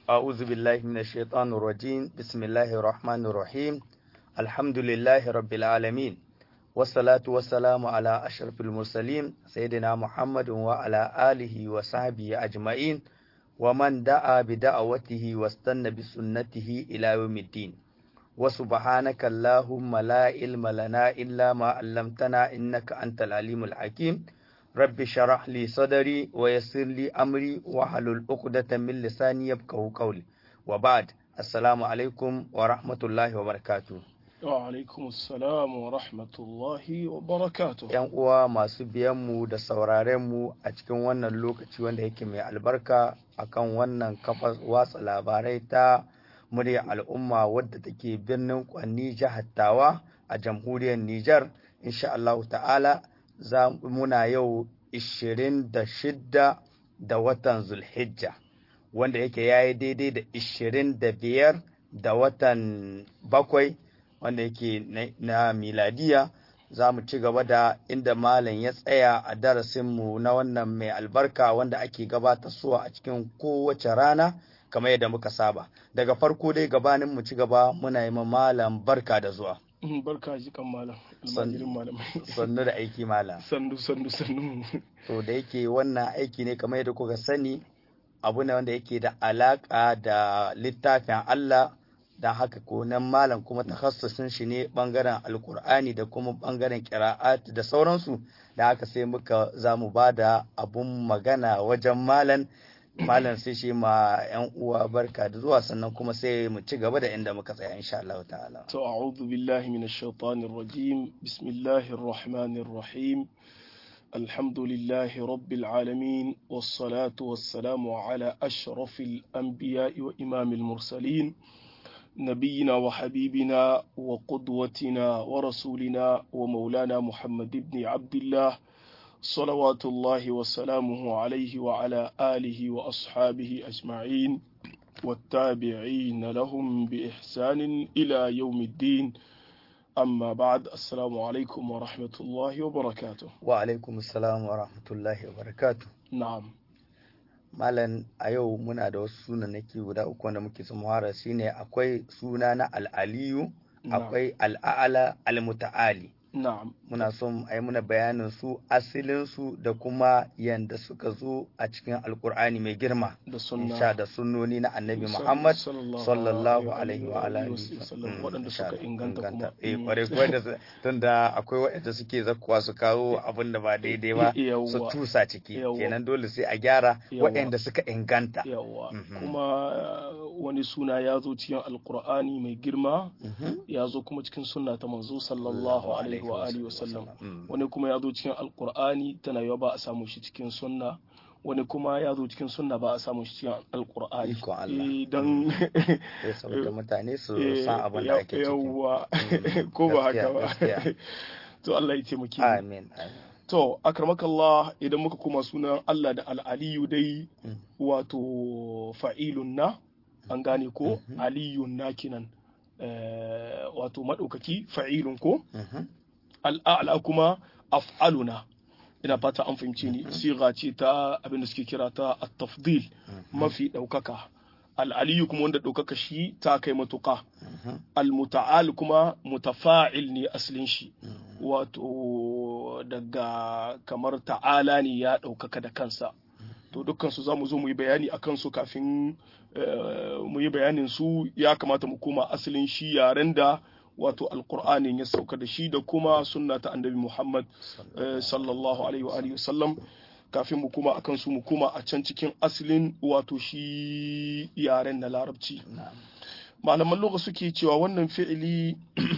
أعوذ بالله من الشيطان الرجيم بسم الله الرحمن الرحيم الحمد لله رب العالمين والصلاة والسلام على أشرف المرسلين سيدنا محمد وعلى آله وصحبه أجمعين ومن دعا بدعوته واستنى بسنته إلى يوم الدين وسبحانك اللهم لا علم لنا إلا ما علمتنا إنك أنت العليم الحكيم رب شرح لي صدري ويسر لي أمري وحلل عقدة من لساني يبقه قولي وبعد السلام عليكم ورحمة الله وبركاته وعلaikum assalam wa rahmatullahi wa barakatuh ‘Yan uwa masu biyanmu da saurarenmu a cikin wannan lokaci wanda yake mai albarka akan wannan kafar watsa labarai ta murya al'umma wadda take birnin kwanni jihar Tawa a jamhuriyar Nijar. Insha Allah ta'ala za muna yau 26 da watan Zulhijja wanda yake yayi daidai da 25 da watan bakwai wanda yake na miladiya za mu ci gaba da inda malam ya tsaya a darasinmu na wannan mai albarka wanda ake gabatarwa a cikin kowace rana kamar yadda muka saba daga farko dai gabanin mu ci gaba muna yi ma malam barka da zuwa barka ji kan malam almajirin malamai sannu da aiki malam sannu sannu sannu to da yake wannan aiki ne kamar yadda kuka sani abu ne wanda yake da alaka da littafin Allah da haka ko nan malam kuma takhassusin shi ne bangaren alkur'ani da kuma bangaren qira'at da sauransu da haka sai muka za mu ba da abun magana wajen malam malam sai shi ma yan uwa barka da zuwa sannan kuma sai mu ci gaba da inda muka tsaya insha Allah ta'ala to a'udhu billahi minash shaitanir rajim bismillahir rahmanir rahim الحمد لله رب العالمين والصلاة والسلام على أشرف الأنبياء وإمام المرسلين نبينا وحبيبنا وقدوتنا ورسولنا ومولانا محمد بن عبد الله صلوات الله وسلامه عليه وعلى آله وأصحابه أجمعين والتابعين لهم بإحسان إلى يوم الدين أما بعد السلام عليكم ورحمة الله وبركاته وعليكم السلام ورحمة الله وبركاته نعم Malam a yau muna da wasu sunanaki guda uku wanda muke samuwara shine akwai suna na al'aliyu akwai al'a'ala al-muta'ali na'am muna son a yi muna bayanin su asilin su da kuma yanda suka zo a cikin alkur'ani mai girma da sunna insha da sunnoni na annabi muhammad sallallahu alaihi wa alihi wasallam waɗanda suka inganta kuma eh kware kware da tunda akwai waɗanda suke zakkuwa su kawo abin da ba daidai ba su tusa ciki kenan dole sai a gyara waɗanda suka inganta yawa kuma wani suna ya zo cikin alkur'ani mai girma ya zo kuma cikin sunna ta manzo sallallahu alaihi wa alihi wasallam wani kuma ya zo cikin alkur'ani tana yawa ba a samu shi cikin sunna wani kuma ya zo cikin sunna ba a samu shi cikin alkur'ani don saboda mutane su san abin da ake ciki yawa ko ba haka ba to Allah ya taimake mu amin to akramakallah idan muka kuma sunan Allah da al'aliyu dai wato fa'ilun na an gane ko aliyun na kinan wato maɗaukaki fa'ilun ko al'a'la kuma af'aluna ina fata an fahimci ni siga ce ta abin da suke kira ta at-tafdil mafi ɗaukaka al'aliyu kuma wanda ɗaukaka shi ta kai matuƙa al-muta'al kuma mutafa'il ne asalin shi wato daga kamar ta'ala ne ya ɗaukaka da kansa to dukkansu za mu zo mu yi bayani a kansu kafin mu yi bayanin su ya kamata mu koma asalin shi yaren da wato alkur'anin ya sauka da shi da kuma sunna ta annabi muhammad sallallahu alaihi wa alihi wasallam kafin mu koma akan su mu koma a can cikin asalin wato shi yaren na larabci malaman loka suke cewa wannan fi'ili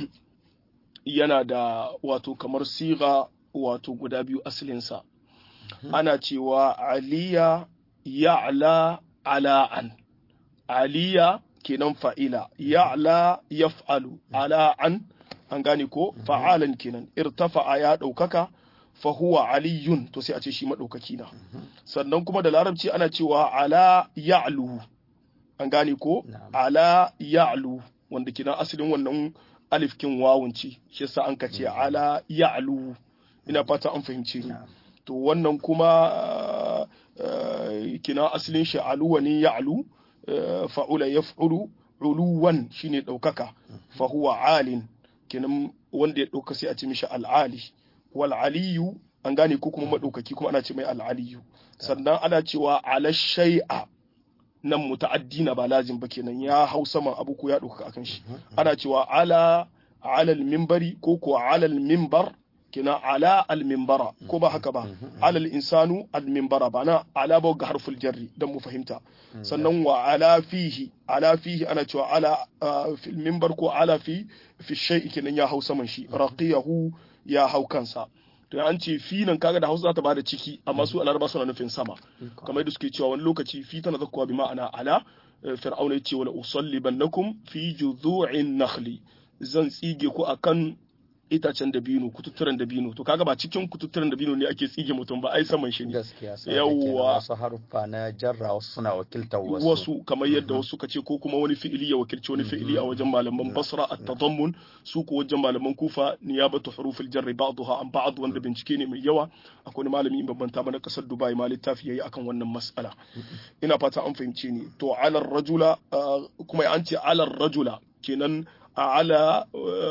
yana da wato kamar siga wato guda biyu asalinsa ana cewa aliya ya'la ala'an aliya kenan fa'ila ya'la yaf'alu ala'an an gane ko fa'alan kenan irtafa'a ya ɗaukaka fa huwa aliyun to sai a ce shi maɗaukaki na sannan kuma da larabci ana cewa ala ya'lu an gane ko ala ya'lu wanda kenan asalin wannan alifkin wawun ce shi yasa an ka ce ala ya'lu ina fata an fahimce ni to wannan kuma kina asalin shi aluwa ne ya'lu fa'ula yaf'ulu uluwan shine daukaka fa huwa alin kenan wanda ya dauka sai a ce mishi al'ali wal aliyu an gane ko kuma madaukaki kuma ana ce mai al'aliyu sannan ana cewa ala shay'a nan muta'addina ba lazim ba kenan ya hau saman abu ko ya dauka akan shi ana cewa ala ala al-minbari ko ko ala al-minbar kina ala al-minbara ko ba haka ba ala al-insanu al-minbara ba na ala ba ga harful jarri dan mu fahimta sannan wa ala fihi ala fihi ana cewa ala fil minbar ko ala fi fi shay'i kenan ya hau saman shi raqiyahu ya hau kansa to an ce fi nan kaga da Hausa za ta bada ciki amma su alarba suna nufin sama kamar yadda suke cewa wani lokaci fi tana zakkuwa bi ma'ana ala fir'auna yace wala usallibannakum fi juzu'in nakhli zan tsige ku akan itacen dabino kututturen dabino to kaga ba cikin kututturen dabino ne ake tsige mutum ba ai saman shi ne gaskiya yawwa wasu haruffa na jarra wasu suna wakiltar wasu wasu kamar yadda wasu kace ko kuma wani fi'ili ya wakilci wani fi'ili a wajen malaman basra at-tadammun su ko wajen malaman kufa niyabatu hurufil jarri ba'daha an ba'd wanda bincike ne mai yawa akwai malami in babban na kasar dubai ma littafi yayi akan wannan mas'ala ina fata an fahimce ni to ala rajula kuma an ce ala rajula kenan على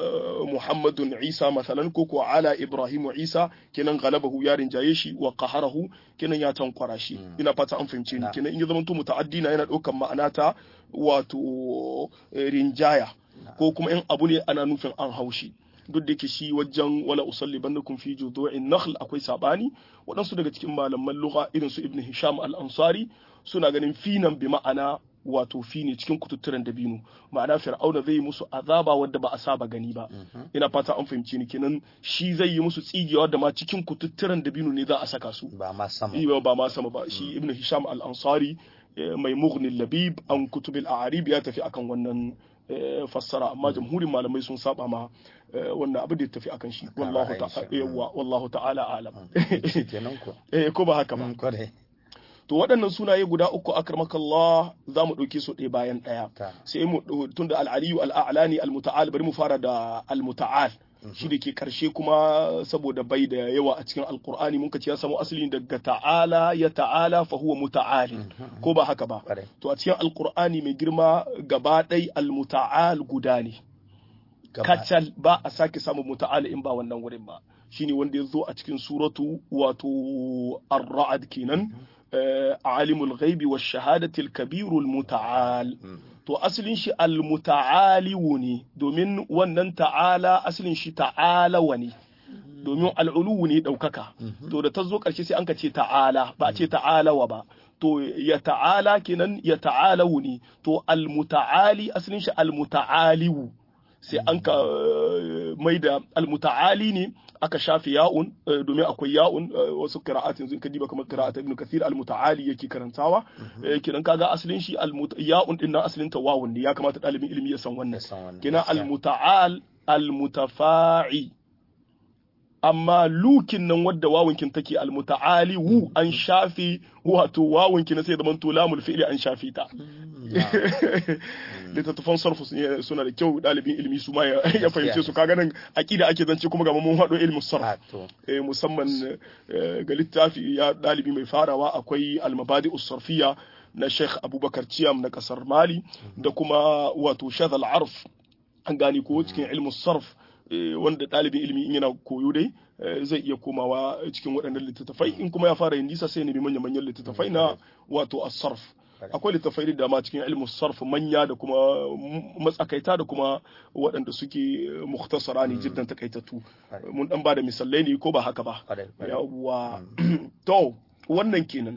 محمد عيسى مثلا كوكو على ابراهيم عيسى kenan galabahu ya rinjaye shi wa qaharahu kenan ya tankwara shi ina fata an fahimce ni kenan in ya zamanto muta'addina yana daukan ma'ana ta wato rinjaya ko kuma in abu ne ana nufin an haushi duk da ke shi wajen wala usalli bannakum fi judu'in nakhl akwai sabani waɗansu daga cikin malaman lugha irin su ibn hisham al-ansari suna ganin finan bi ma'ana wato fi ne cikin kututturen dabino ma'ana fir'auna zai yi musu azaba wadda ba a saba gani ba ina fata an fahimci ni kenan shi zai yi musu tsigewa da ma cikin kututturen dabino ne za a saka su ba ma sama ba ba ma sama ba shi ibnu hisham al-ansari mai mughni labib an kutub al-a'rib ya tafi akan wannan fassara amma jamhurin malamai sun saba ma wannan abu da ya tafi akan shi wallahu ta'ala yawa wallahu ta'ala alam kenan ko eh ko ba haka ba to waɗannan sunaye guda uku akramakallah za mu ɗauke su ɗaya bayan ɗaya sai mu tun da al'aliyu al'a'lani al-muta'al bari mu fara da al-muta'al shi da ke karshe kuma saboda bai da yawa a cikin alkur'ani mun ce ya samu asali daga ta'ala ya ta'ala fa huwa muta'ali ko ba haka ba to a cikin alkur'ani mai girma gaba ɗai al-muta'al guda ne kacal ba a sake samun muta'al in ba wannan wurin ba shine wanda ya zo a cikin suratu wato ar-ra'd kenan عالم الغيب والشهادة الكبير المتعال to asalin shi almuta'aliwu ne domin wannan ta'ala asalin shi ta'alawa ne domin al'uluwu ne ɗaukaka to da ta zo ƙarshe sai an ka ce ta'ala ba a ce ta'alawa ba to ya ta'ala kenan ya ta'alawu ne to almuta'ali asalin shi almuta'aliwu sai an ka mai da almuta'ali ne aka shafe ya'un domin akwai ya'un wasu qira'atin sun kadiba kamar qira'at ibn kathir al-muta'ali yake karantawa kidan kaga asalin shi ya'un din nan asalin ta wawun ne ya kamata dalibin ilimi ya san wannan kina al-muta'al al-mutafa'i amma lukin nan wadda wawunkin take almuta'ali wu an shafe wato wawunkin sai da manto lamul fi'li an shafe ta littattafan sarfu suna da kyau dalibin ilimi su ma ya fahimce su kaga nan aqida ake zance kuma ga mun hado ilmin sarf musamman ga littafi ya dalibi mai farawa akwai al-mabadi sarfiyya na Sheikh Abubakar Ciyam na kasar Mali da kuma wato shadal arf an gane ko cikin ilmin sarf wanda ɗalibin ilimi in yana koyo dai zai iya komawa cikin waɗannan littattafai in kuma ya fara yin nisa sai ne bi manya-manyan littattafai na wato asarf akwai littattafai da dama cikin ilmin sarf manya da kuma matsakaita da kuma waɗanda suke muhtasara ne jiddan takaitattu mun dan ba da misalai ne ko ba haka ba yawwa to wannan kenan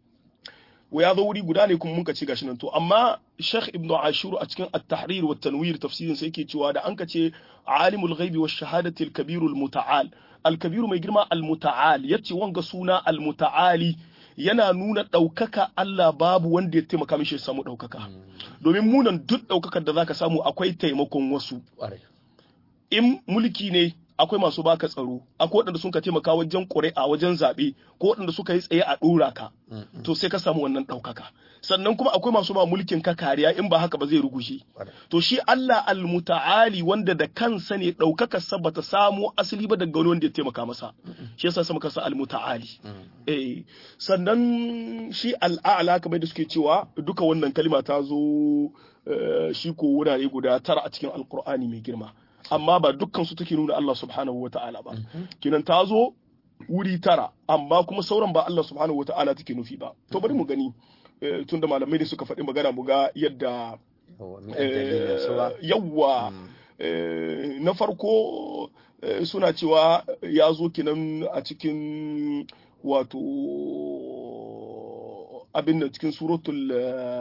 ya zo wuri guda ne kuma muka ce gashi nan to amma Sheikh Ibn Ashur a cikin At-Tahrir wa Tanwir tafsirin sai yake cewa da an ka ce alimul ghaibi wa shahadati al-kabir al-muta'al al-kabir mai girma al-muta'al yace wanga suna al-muta'ali yana nuna ɗaukaka Allah babu wanda ya taimaka mishi ya samu ɗaukaka domin munan duk ɗaukakar da zaka samu akwai taimakon wasu in mulki ne akwai masu baka tsaro akwai waɗanda sun ka taimaka wajen ƙuri'a wajen zaɓe ko waɗanda suka yi tsaye a ɗora ka to sai ka samu wannan ɗaukaka sannan kuma akwai masu ba mulkin ka kariya in ba haka ba zai rugushe to shi Allah almuta'ali wanda da kansa ne ɗaukaka sa bata samu asali ba daga wani wanda ya taimaka masa shi yasa sa muka sa almuta'ali eh sannan shi al'a'la kamar da suke cewa duka wannan kalima ta zo shi ko wurare guda tara a cikin alkur'ani mai girma amma ba dukkan su take nuna Allah subhanahu wata'ala ba kinan ta zo wuri tara amma kuma sauran ba Allah subhanahu wata'ala take nufi ba to bari mu gani tunda malamai ne suka faɗi magana mu ga yadda yawwa na farko suna cewa ya zo kinan a cikin wato abin da cikin suratul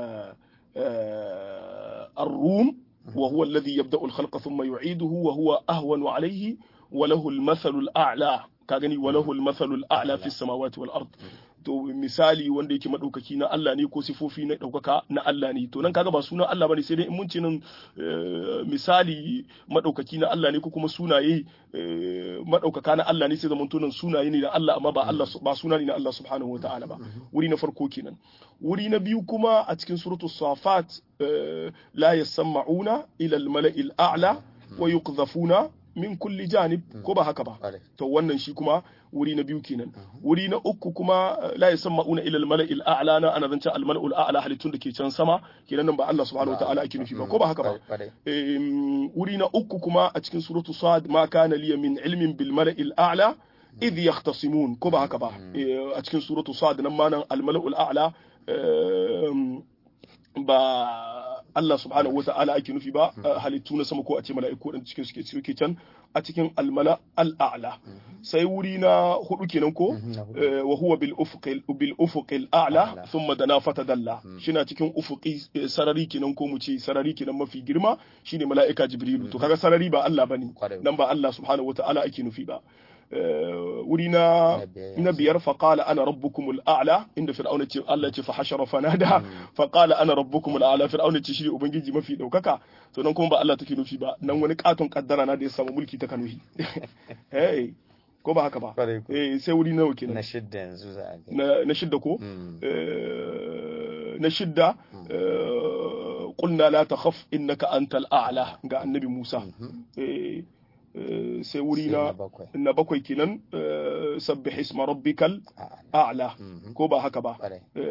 الروم وهو الذي يبدأ الخلق ثم يعيده وهو أهون عليه وله المثل الأعلى كاغني وله المثل الأعلى في السماوات والأرض to misali wanda yake madaukaki na Allah ne ko sifofi na daukaka na Allah ne to nan kaga ba sunan Allah bane sai dai in mun ce nan misali madaukaki na Allah ne ko kuma sunaye madaukaka na Allah ne sai zaman tunan sunaye ne na Allah amma ba Allah ba suna ne na Allah subhanahu wataala ba wuri na farko kenan wuri na biyu kuma a cikin suratu safat la yasma'una ila al-mala'il a'la wa yuqdhafuna min kulli janib ko ba haka ba to wannan shi kuma wuri na biyu kenan wuri na uku kuma la yasamma'una ila al-mala'il a'la na ana zancen al-mala'ul a'la halittun da ke can sama kenan nan ba Allah subhanahu wataala ake nufi ba ko ba haka ba wuri na uku kuma a cikin suratu sad ma kana liya min ilmin bil mala'il a'la idh yahtasimun ko ba haka ba a cikin suratu sad nan ma nan al-mala'ul a'la ba Allah subhanahu wa ta'ala ake nufi ba halittu na sama ko a ce mala'iku dan cikin suke suke can a cikin almala al'a'la sai wuri na hudu kenan ko wa huwa bil ufuqil bil ufuqil a'la thumma dana fatadalla shina cikin ufuqi sarari kenan ko mu ce sarari kenan mafi girma shine mala'ika jibrilu to kaga sarari ba Allah bane dan ba Allah subhanahu wa ta'ala ake nufi ba wuri na na biyar faƙala ana rabbukumul a'la inda fir'auna ce Allah ce fa hashara fanada faƙala ana rabbukumul a'la fir'auna ce shi ne ubangiji mafi ɗaukaka to nan kuma ba Allah take nufi ba nan wani katon kaddara na da ya samu mulki ta kanuhi hey ko ba haka ba eh sai wuri nawa kenan na shidda yanzu za a ga na shidda ko na shidda qulna la takhaf innaka antal a'la ga annabi Musa eh sai wuri na na bakwai kenan sabbih isma rabbikal a'la ko ba haka ba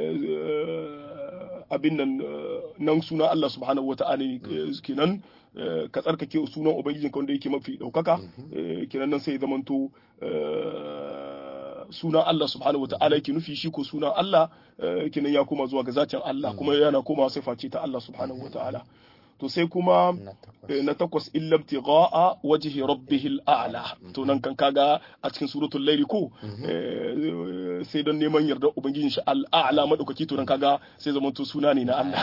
abin nan nan suna Allah subhanahu wata'ala kenan ka tsarkake sunan ubangijinka wanda yake mafi daukaka kenan nan sai zamanto sunan Allah subhanahu wata'ala yake nufi shi ko sunan Allah kenan ya koma zuwa ga zatin Allah kuma yana koma sifa ce ta Allah subhanahu wata'ala to sai kuma na takwas illam tigha'a wajhi rabbihil a'la to nan kan kaga a cikin suratul laili ko sai don neman yarda ubangijin shi al'a'la madaukaki to nan kaga sai zaman to suna ne na Allah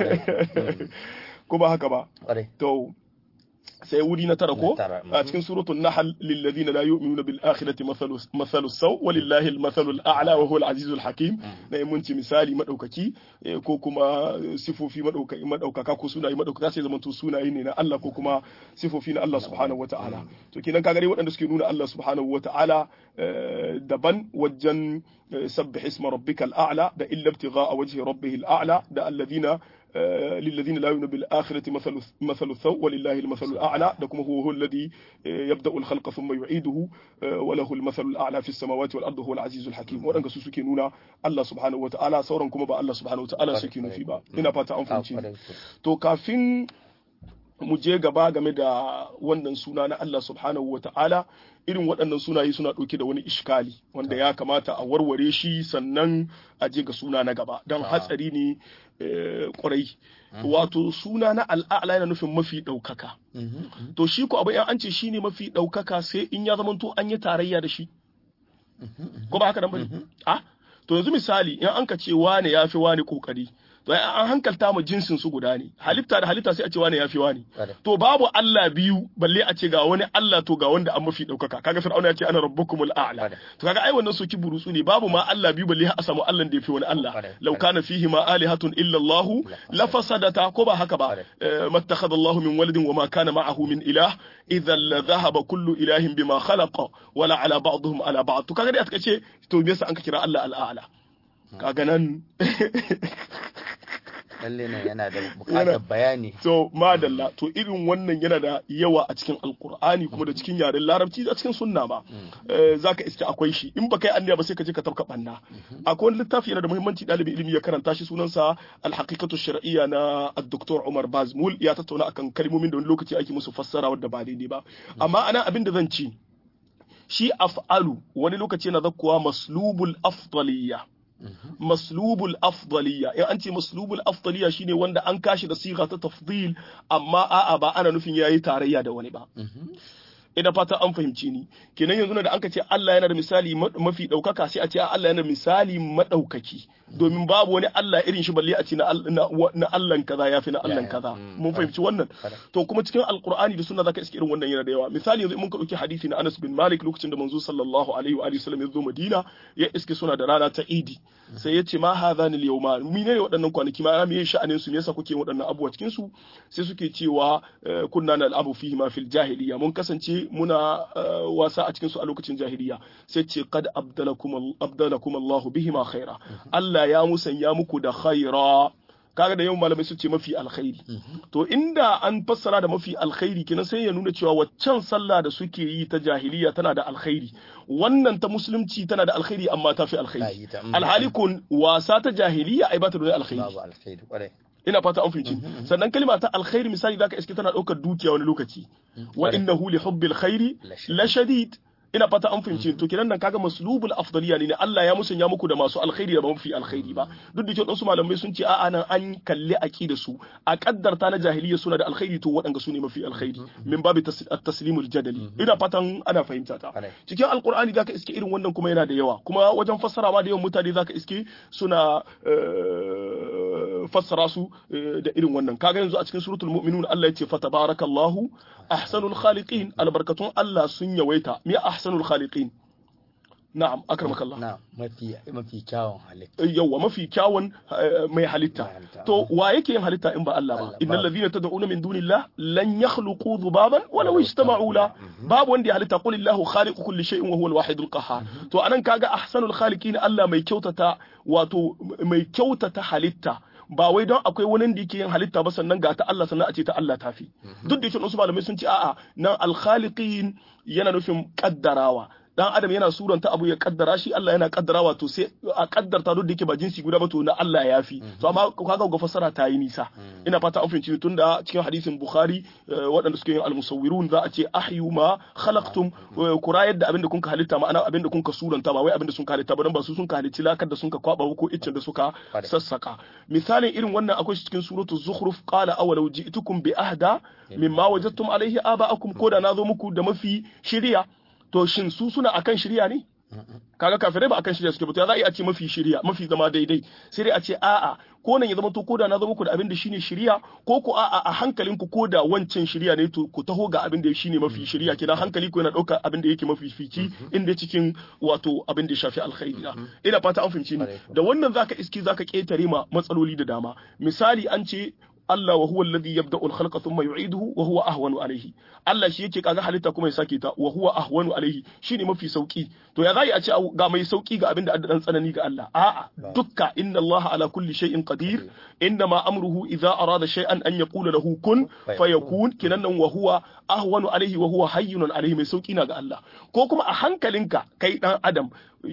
ko ba haka ba to sai wuri na tara ko a cikin suratul nahl lil ladina la yu'minuna bil akhirati mathalu mathalu saw walillahi al mathalu al a'la wa huwa al azizul hakim na mun ci misali madaukaki ko kuma sifofi madaukaki madaukaka ko sunaye madaukaka sai zamanto sunaye ne na Allah ko kuma sifofi na Allah subhanahu wata'ala to kenan kaga dai waɗanda suke nuna Allah subhanahu wata'ala daban wajen sabbih isma rabbikal a'la da illa ibtigha'a wajhi rabbihil a'la da alladhina للذين لا يؤمنون بالآخرة مثل مثل الثوء ولله المثل الأعلى لكم هو هو الذي يبدأ الخلق ثم يعيده وله المثل الأعلى في السماوات والأرض هو العزيز الحكيم وأن su suke nuna Allah subhanahu wa ta'ala sauran kuma ba Allah subhanahu wa ta'ala suke nufi ba ina fata an fahimci to kafin mu je gaba game da wannan suna na Allah subhanahu wa ta'ala irin waɗannan sunaye suna ɗauke da wani ishkali wanda ya kamata a warware shi sannan a je ga suna na gaba don hatsari ne ƙwarai wato suna na al'a'la yana nufin mafi ɗaukaka to shi ko abu an ce shi ne mafi ɗaukaka sai in ya zamanto an yi tarayya da shi ko ba haka nan bane a to yanzu misali in an ka ce wane ya fi wane kokari to an hankalta mu jinsin su guda ne halitta da halitta sai a ce wani yafi wani Kwarai. to babu Allah biyu balle a ce ga wani Allah to ga wanda an mafi daukaka kaga fir'auna ya ce ana rabbukumul a'la Kwarai. to kaga ai wannan soki burutsu ne babu ma Allah biyu balle a samu Allah da yafi wani Allah Kwarai. law kana fihi ma alihatun illa Allah la fasadata ko ba haka ba Kwarai. Eh, ma ittakhadha Allah min waladin wa ma kana ma'ahu min ilah idhan la dhahaba kullu ilahin bima khalaqa wala ala ba'dihim ala ba'd to kaga dai aka ce to me yasa an ka kira Allah al-a'la kaga nan lalle ne yana da bukatar bayani to madalla to irin wannan yana da yawa a cikin alkur'ani kuma da cikin yaren larabci a cikin sunna ba Eh, zaka iske akwai shi in ba kai anniya ba sai ka je ka tafka banna akwai wani littafi yana da muhimmanci ɗalibin ilimi ya karanta shi sunansa alhaqiqatu shar'iyya na ad-doktor Umar Bazmul ya tattauna akan kalmomin da wani lokaci ake musu fassara wadda ba daidai ba amma ana abin da zan ci shi af'alu wani lokaci yana zakkuwa maslubul afdaliyya maslubul afdaliya in an ce maslubul afdaliya shine wanda an kashi da siga ta tafdil amma a'a ba ana nufin yayi tarayya da wani ba ina fata an fahimci ni kenan yanzu da anka ce Allah yana da misali ma- mafi daukaka sai a ce a Allah yana da misali madaukaki domin babu wani Allah irin shi balle a ce na Al- na wa- na Allah kaza yafi na Allah Ya, ya. kaza Mm. mun fahimci wannan Kada. to kuma cikin alqur'ani da sunna zaka iske irin wannan yana da yawa misali yanzu in mun ka dauki hadisi na Anas bin Malik lokacin da manzo sallallahu alaihi wa alihi wasallam ya zo Madina ya iske suna da rana ta Idi sai ya ce ma hadhani al-yawma menene waɗannan kwanaki ma me sha'anin su me yasa kuke yin waɗannan abubuwa cikin su sai suke cewa eh, kunna nal'abu fihi ma fil jahiliya mun kasance muna eh, wasa a cikin su a lokacin jahiliya sai ce qad abdalakum abdalakum Allah bihi ma khaira Allah ya musanya muku da khaira kaga da yawan malamai su ce mafi alkhairi to inda an fassara da mafi alkhairi kenan sai ya nuna cewa waccan sallah da suke yi ta jahiliya tana da alkhairi wannan ta musulunci tana da alkhairi amma ta fi Ta alkhairi yi ta, mm. alhali kun wasa ta jahiliya ai ba ta da alkhairi babu alkhairi kwarai ina fata an fahimci sannan kalma ta alkhairi misali zaka iske tana daukar dukiya wani lokaci wa innahu li hubbil khairi la shadid ina fata an fahimci to kiran nan kaga maslubul afdaliya ne Allah ya musanya muku da masu alkhairi da ba mafi alkhairi ba duk da cewa wasu malamai sun ce a'a nan an kalli aqida su a kaddarta na jahiliya suna da alkhairi to waɗanda su ne mafi alkhairi min babu tas- at-taslimul jadali ina fatan ana fahimta ta Kwarai. cikin alkur'ani zaka iske irin wannan kuma yana da yawa kuma wajen fassara ma da yawan mutane zaka iske suna eh, fassara su eh, da irin wannan kaga yanzu a cikin suratul mu'minun Allah yace fa tabarakallahu ahsanul khaliqin albarkatun Allah sun yawaita me ahsanul khaliqin na'am akramakallah na mafi mafi kyawun halitta yawwa mafi kyawun eh, mai halitta Mai halitta. to wa yake yin halitta in ba Allah ba Allah, innal babu. ladhina tad'una min dunillah lan yakhluqu dhubaban walau ijtama'u la babu wanda ya halitta qul illahu khaliqu kulli shay'in wa huwa al-wahidul qahhar to anan kaga ahsanul khaliqin Allah mai kyautata wato mai kyautata halitta ba wai don akwai wani da yake yin halitta ba sannan ga ta Allah sannan a ce ta Allah tafi duk da yake wasu malamai sun ce a'a nan al-khaliqin yana nufin kaddarawa dan adam yana suranta abu ya kaddara shi Allah yana kaddarawa to sai a kaddarta duk da yake ba jinsi guda ba to na Allah ya fi to amma kaga ga fasara ta yi nisa ina fata an fahimci tunda cikin hadisin Bukhari eh, waɗanda suke yin al-musawwirun za a ce ahyu ma khalaqtum eh, ku rayar da abinda kun ka halitta ma'ana abinda kun ka suranta ba wai abinda sun ka halitta ba dan ba su sun ka halicci lakar da sun ka kwaba ko iccen da suka Kwarai. sassaka misalin irin wannan akwai shi cikin suratul zukhruf qala awalau ji'tukum bi ahda mimma wajadtum alaihi aba'akum ko da nazo muku da mafi shiriya to shin su suna akan shirya ne kaga kafirai ba akan shirya suke ba to ya za a yi a ce mafi shirya mafi zama daidai sai dai a ce a'a ko nan ya zama to ko da na zama ku da abin da shine shirya ko ku a'a a hankalin ku ko da wancan shirya ne to ku taho ga abin da shine mafi shirya kina hankali ku yana dauka abin da yake mafi fici inda cikin wato abin da ya shafi alkhairi na ina fata an fahimci ni da wannan zaka iski zaka ketare ma matsaloli da dama misali an ce Allah wa huwa alladhi yabda'u al-khalqa thumma yu'iduhu wa huwa ahwanu alayhi Allah shi yake kaga halitta kuma ya sake ta wa huwa ahwanu alayhi shine mafi sauki to ya zai a ce ga mai sauki ga abinda addan tsanani ga Allah a'a dukka inna Allah ala kulli shay'in qadir inna ma amruhu idza arada shay'an an yaqula lahu kun fayakun kinan nan wa huwa ahwanu alayhi wa huwa hayyun alayhi mai sauki na ga Allah ko kuma a hankalinka kai dan adam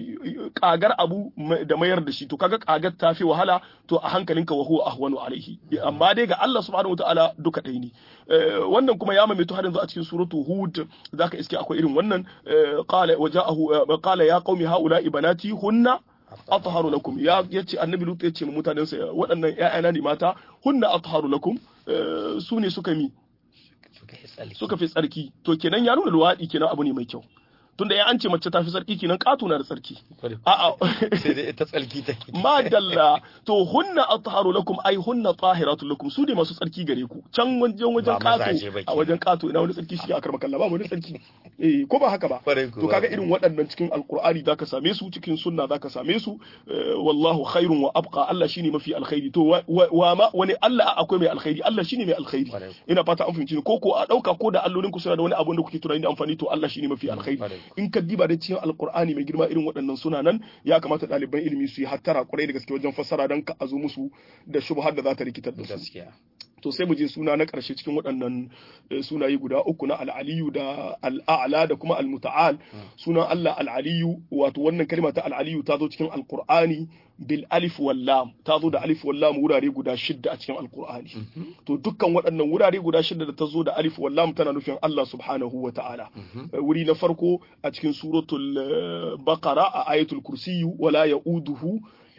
kagar abu da mayar da shi to kaga kagar ta fi wahala to a hankalinka wa huwa ahwanu alaihi amma dai ga Allah subhanahu wataala duka ɗaya ne wannan kuma ya maimaito har yanzu a cikin suratu hud zaka iske akwai irin wannan qala waja'ahu qala ya qaumi haula ibanati hunna atharu lakum ya yace annabi lut yace mutanen sa waɗannan ƴaƴana ne mata hunna atharu lakum su ne suka mi suka fi tsarki to kenan ya nuna luwaɗi kenan abu ne mai kyau tunda ya an ce mace ta fi tsarki kenan ƙato na da tsarki a'a sai dai ita tsarki take madalla to hunna atharu lakum ai hunna tahiratu lakum su ne masu tsarki gare ku can wajen wajen Ba mazaje ba ƙato a kenan. wajen ƙato ina wani tsarki shi a karma kalla ba wani tsarki eh ko ba haka ba Kwarai kuwa. to kaga irin waɗannan cikin alqur'ani zaka same su cikin sunna zaka same su eh, wallahu khairun wa abqa Allah shine mafi alkhairi to wa- wa wa ma wani Allah akwai mai alkhairi Allah shine mai alkhairi Kwarai. ina fata an fahimci ni ko ko a dauka ko da allolin ku suna da wani abu da kuke tunani da amfani to Allah shine mafi alkhairi Kwarai. in ka diba da cikin alqur'ani mai girma irin waɗannan suna nan ya kamata ɗaliban ilimi su yi hattara kwarai da gaske wajen fassara dan ka azo musu da shubhar da za ta rikitar da su gaskiya to sai mu je suna na ƙarshe cikin waɗannan eh, sunaye guda uku na al'aliyu da al'a'la da kuma al-muta'al sunan Allah al'aliyu wato wannan kalma ta al'aliyu ta zo cikin alqur'ani bil alif wal lam ta zo da alif wal lam wurare guda shidda a cikin alqur'ani to dukkan waɗannan wurare guda shidda da ta zo da alif wal lam tana nufin Allah subhanahu wa ta'ala Eh, wuri na farko a cikin suratul eh, baqara a ayatul kursiyyu wala ya'uduhu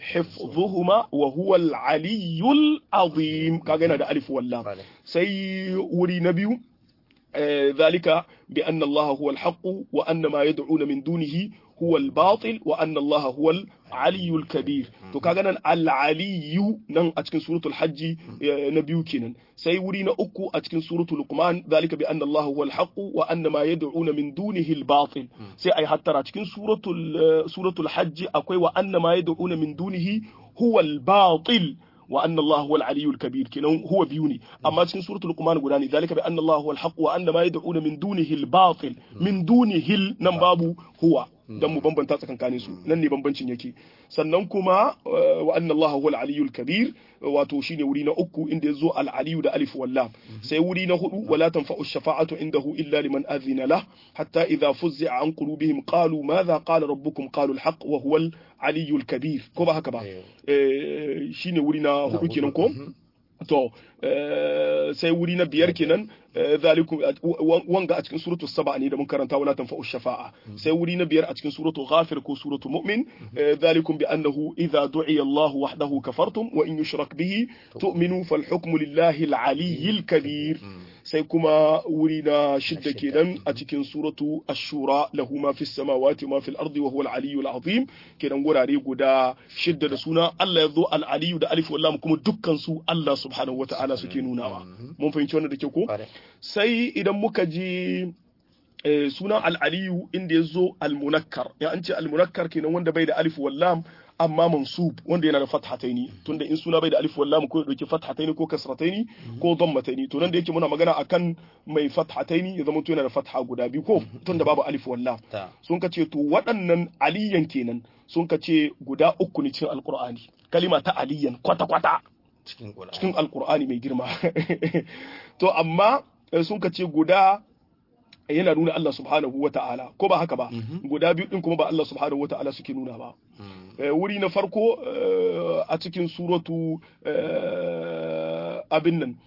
حفظهما وهو العلي العظيم كاغنا ده الف واللام Kwarai. سي وري نبيو آه، ذلك بأن الله هو الحق وأن ما يدعون من دونه هو الباطل وأن الله هو العلي الكبير تو كاغنا العلي نن أتكن سورة الحج آه، نبيو كينن سي ورينا أكو أتكن سورة لقمان ذلك بأن الله هو الحق وأن ما يدعون من دونه الباطل سي أي حتى أتكن سورة ال- سورة الحج أكوي وأن ما يدعون من دونه هو الباطل وأن الله هو العلي الكبير كنا هو بيوني أما تكن سورة لقمان قراني ذلك بأن الله هو الحق وأن ما يدعون من دونه الباطل من دونه النباب هو dan mu bambanta tsakankanin su nan ne bambancin yake sannan kuma uh, wa anna Allah huwa al-aliyyul kabir wato shine wuri na uku inda yazo al-aliyyu da alif wal lam sai wuri na hudu wala tanfa'u ash-shafa'atu indahu illa liman adhina lah hatta idha fuzzi'a an qulubihim qalu madha qala rabbukum qalu al-haqq wa huwa al-aliyyul kabir ko ba haka ba Eh. eh, shine wuri na hudu kenan ko to eh, sai wuri na biyar kenan eh, zalikum wa- wanga a cikin suratul saba ne da mun karanta wala tanfa'u shafa'a sai wuri na biyar a cikin suratul ghafir ko suratul mu'min eh, zalikum bi annahu idza du'iya Allah wahdahu kafartum wa in yushrak bihi tu'minu fal hukmu lillahi al-aliyyil kabir sai kuma wuri na shidda kenan a cikin suratu ash-shura lahu ma fis samawati wa ma fil ardi wa huwa al-aliyyul azim kenan gurare guda shidda da suna Allah ya zo al-aliyyu da alif wallam kuma dukkan su Allah subhanahu wata'ala suke nunawa mun fahimci wannan da ke ko Kwarai. sai idan muka ji eh, sunan al-aliyu inda ya zo al-munakkar ya an ce al-munakkar kenan wanda bai da alif wallam amma mansub wanda yana da fathataini tunda in suna bai da alif wallam ko ya dauki fathataini ko kasrataini ko dammataini to nan da yake muna magana akan mai fathataini ya zama to yana da fatha guda biyu ko tunda babu alif wallam ta sun ka ce to waɗannan aliyan kenan sun ka ce guda uku ne cikin alkur'ani kalima ta aliyan kwata-kwata cikin Qur'ani cikin alkur'ani mai girma to amma eh, sun ka ce guda yana nuna Allah subhanahu wa ta'ala ko ba haka ba guda biyu din kuma ba Allah subhanahu wa ta'ala suke nuna ba Mm. Eh, wuri na farko eh, a cikin suratu eh, abin nan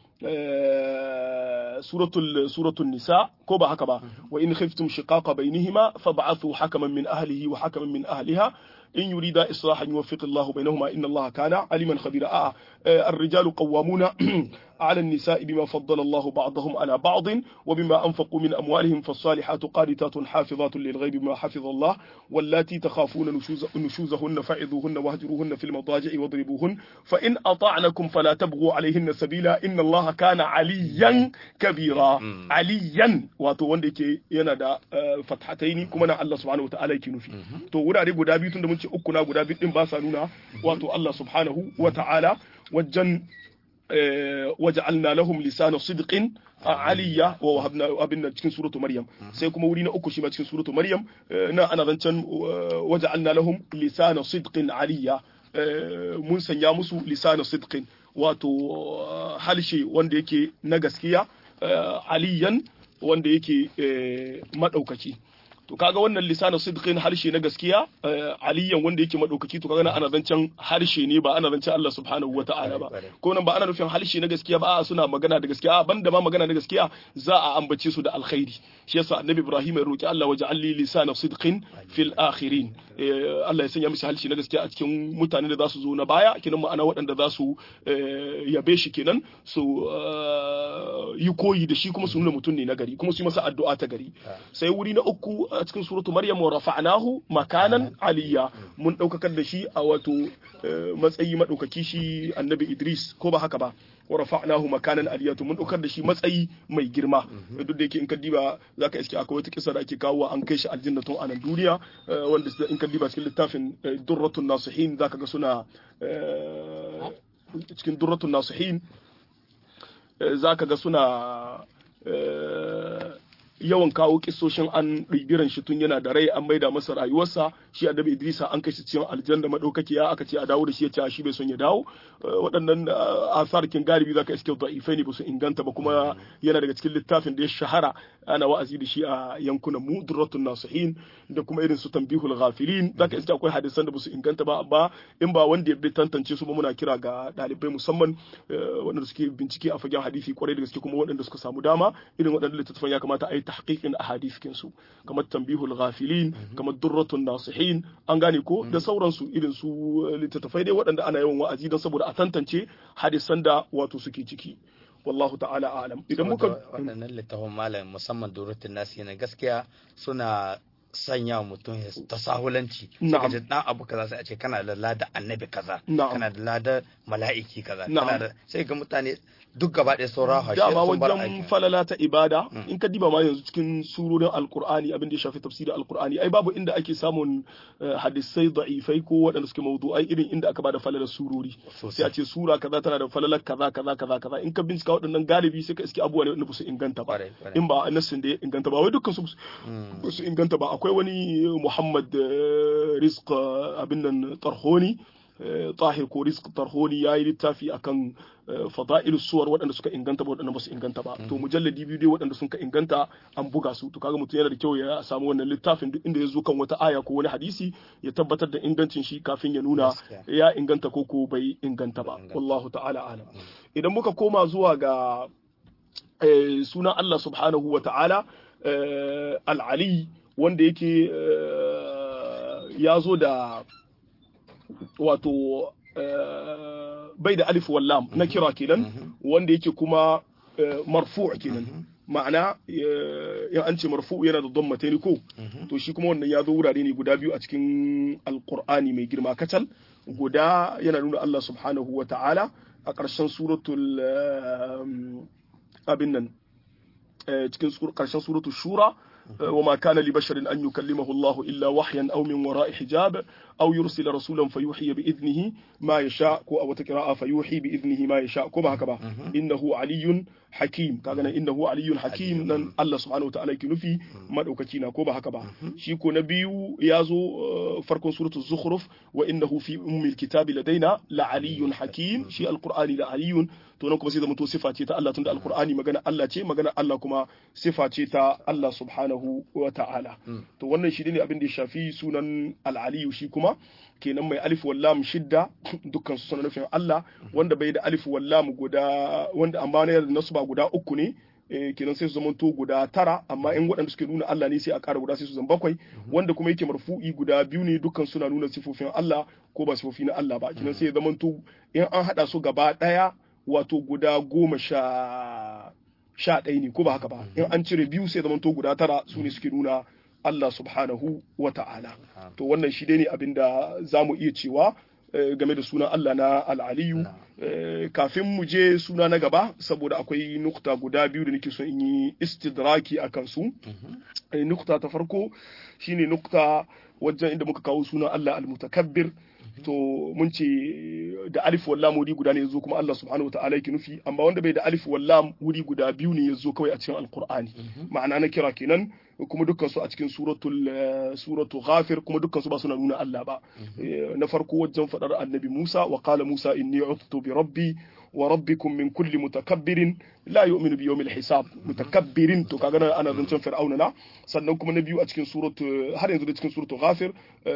eh, suratul suratul nisa ko ba haka ba wa in khiftum shiqaqa bainihima fab'athu hakaman min ahlihi wa hakaman min ahliha in yurida islahan yuwaffiq Allahu bainahuma inna Allaha kana aliman khabira a الرجال قوامون على النساء بما فضل الله بعضهم على بعض وبما أنفقوا من أموالهم فالصالحات قانتات حافظات للغيب بما حفظ الله واللاتي تخافون نشوز نشوزهن فعظوهن واهجروهن في المضاجع واضربوهن فإن أطعنكم فلا تبغوا عليهن سبيلا إن الله كان عليا كبيرا عليا wato wanda yake yana da eh, fathataini kuma na Allah subhanahu wa ta'ala yake nufi to wurare guda biyu tunda mun ce uku na guda biyu din ba sa nuna wato Allah subhanahu wa ta'ala wajen eh, waja'alna lahum lisana sidqin aliyya wa wahabna abin nan cikin suratu maryam sai kuma wuri na uku shi ma cikin suratu maryam eh, na ana zancen eh, waja'alna lahum lisana sidqin aliyya eh, mun sanya musu lisana sidqin wato eh, halshe wanda yake na gaskiya eh, aliyan wanda yake eh, madaukaki to kaga wannan lisanin sidqin harshe na gaskiya eh, aliyan wanda yake madaukaki to kaga nan ana zancen harshe ne ba ana zancen Allah subhanahu wata'ala ba ko nan ba ana nufin harshe na gaskiya ba a suna magana da gaskiya a banda ma magana da gaskiya za a ambace su da alkhairi shi yasa annabi Ibrahim ya roki Allah waja'al li lisana sidqin fil akhirin Eh, Allah ya sanya mishi harshe na gaskiya a cikin mutanen da za su zo na baya kenan ma'ana waɗanda za su eh, yabe shi kenan su eh, yi koyi da shi kuma su nuna mutum ne na gari kuma su yi masa addu'a ta gari sai wuri na uku a cikin suratu maryam wa rafa'nahu makanan aliyya mun daukakar da shi a wato matsayi madaukaki shi annabi idris ko ba haka ba wa rafa'nahu makanan aliyatu mun daukar da shi matsayi mai girma duk da yake in ka diba zaka iske akwai wata kisa da ake kawo an kai shi aljanna tun a nan duniya wanda in ka diba cikin littafin durratun nasihin zaka ga suna cikin durratun nasihin zaka ga suna yawan kawo kisoshin an ɗibiran shi tun yana da rai an maida masa rayuwarsa shi annabi Idrisa an kai shi cikin aljanna madaukakiya aka ce a dawo da shi ya ce shi bai son ya dawo waɗannan asarkin galibi zaka iske da'ifai ne ba su inganta ba kuma yana daga cikin littafin da ya shahara ana wa'azi da shi a yankunan mu durratun nasihin da kuma irin su tambihul ghafilin zaka iske akwai hadisan da ba su inganta ba amma in ba wanda ya bi tantance su ba muna kira ga ɗalibai musamman waɗanda suke bincike a fagen hadisi kwarai da gaske kuma waɗanda suka samu dama irin waɗannan littattafan ya kamata a yi tahqiqin ahadith kinsu kamar tambihul ghafilin kamar durratun nasihin an gane ko da sauransu irin su littattafai dai waɗanda ana yawan wa'azi don saboda a tantance hadisan da wato suke ciki wallahu ta'ala alam idan muka waɗannan littafin malam musamman durratun nasihin gaskiya suna sanya mutum ya tasahulanci sai ka ji dan abu kaza sai a ce kana da lada annabi kaza kana da lada mala'iki kaza kana da sai ga mutane duk gaba ɗaya sauran hashe dama wajen falala ta ibada in ka diba ma yanzu cikin surorin alkur'ani abin da ya shafi tafsirin alkur'ani ai babu inda ake samun hadisai da'ifai ko waɗanda suke mawdu'ai irin inda aka bada falalar surori sai a ce sura kaza tana da falalar kaza kaza kaza kaza in ka bincika waɗannan galibi sai ka iske abubuwa ne wanda su inganta ba in ba nassin da ya inganta ba wai dukkan su ba su inganta ba akwai wani Muhammad Rizq abin nan Tarhoni tahir ko rizq tarhoni ya yi littafi akan fada'il suwar waɗanda suka inganta ba waɗanda ba su inganta ba to mujalladi biyu dai waɗanda suka inganta an buga su to kaga mutum yana da kyau ya samu wannan littafin duk inda ya zo kan wata aya ko wani hadisi ya tabbatar da ingancin shi kafin ya nuna ya inganta ko ko bai inganta ba wallahu ta'ala alam idan muka koma zuwa ga sunan Allah subhanahu wa ta'ala al-ali wanda yake ya zo da wato bai da alif wallam na kira kenan wanda yake kuma marfu kenan ma'ana in an ce marfu yana da dhammataini ko to shi kuma wannan ya zo wurare ne guda biyu a cikin alqur'ani mai girma kacal guda yana nuna Allah subhanahu wa ta'ala a ƙarshen suratul abin nan cikin ƙarshen suratul shura وما كان لبشر أن يكلمه الله إلا وحيا أو من وراء حجاب أو يرسل رسولا فيوحي بإذنه ما يشاء أو تقراء فيوحي بإذنه ما يشاء كما هكذا إنه علي حكيم كاغنا إنه علي حكيم نن الله سبحانه وتعالى كنفي ما دوكاكينا كما هكذا شيكو نبي يازو فرق سورة الزخرف وإنه في أم الكتاب لدينا لعلي حكيم شي القرآن لعلي to nan kuma sai zama to sifa ce ta Allah tunda alqur'ani magana Allah ce magana Allah kuma sifa ce ta Allah subhanahu wa ta'ala to wannan shi ne abin da ya shafi sunan al-aliyu shi kuma kenan mai alif wallam shidda dukkan su suna nufin Allah wanda bai da alif wallam guda wanda amma ne da nasu ba guda uku ne kenan sai su zama to guda tara amma in waɗanda suke nuna Allah ne sai a ƙara guda sai su zama bakwai wanda kuma yake marfu'i guda biyu ne dukkan suna nuna sifofin Allah ko ba sifofi na Allah ba kenan sai ya zama to in an haɗa su gaba ɗaya wato guda goma sha sha ɗaya ne ko ba haka ba in an cire biyu sai zama to guda tara su ne suke nuna Allah subhanahu wa ta'ala to wannan shi dai ne abin da za mu iya cewa game da sunan Allah na al'aliyu kafin mu je suna na gaba saboda akwai nukta guda biyu da nake so in yi istidraki a kansu nukta ta farko shine nukta wajen inda muka kawo sunan Allah al-mutakabbir to mun ce da alif wallam wuri guda ne yazo kuma Allah subhanahu wa ta'ala yake nufi amma wanda bai da alif wallam wuri guda biyu ne yazo kawai a cikin alqur'ani ma'ana na kira kenan kuma dukkan su a cikin suratul suratul ghafir kuma dukkan su ba suna nuna Allah ba na farko wajen fadar annabi Musa wa qala Musa inni utu bi rabbi wa rabbikum min kulli mutakabbirin la yu'minu bi yawmil hisab mutakabbirin to kaga ana zancen fir'auna na sannan kuma na biyu a cikin suratu har yanzu da cikin suratu ghafir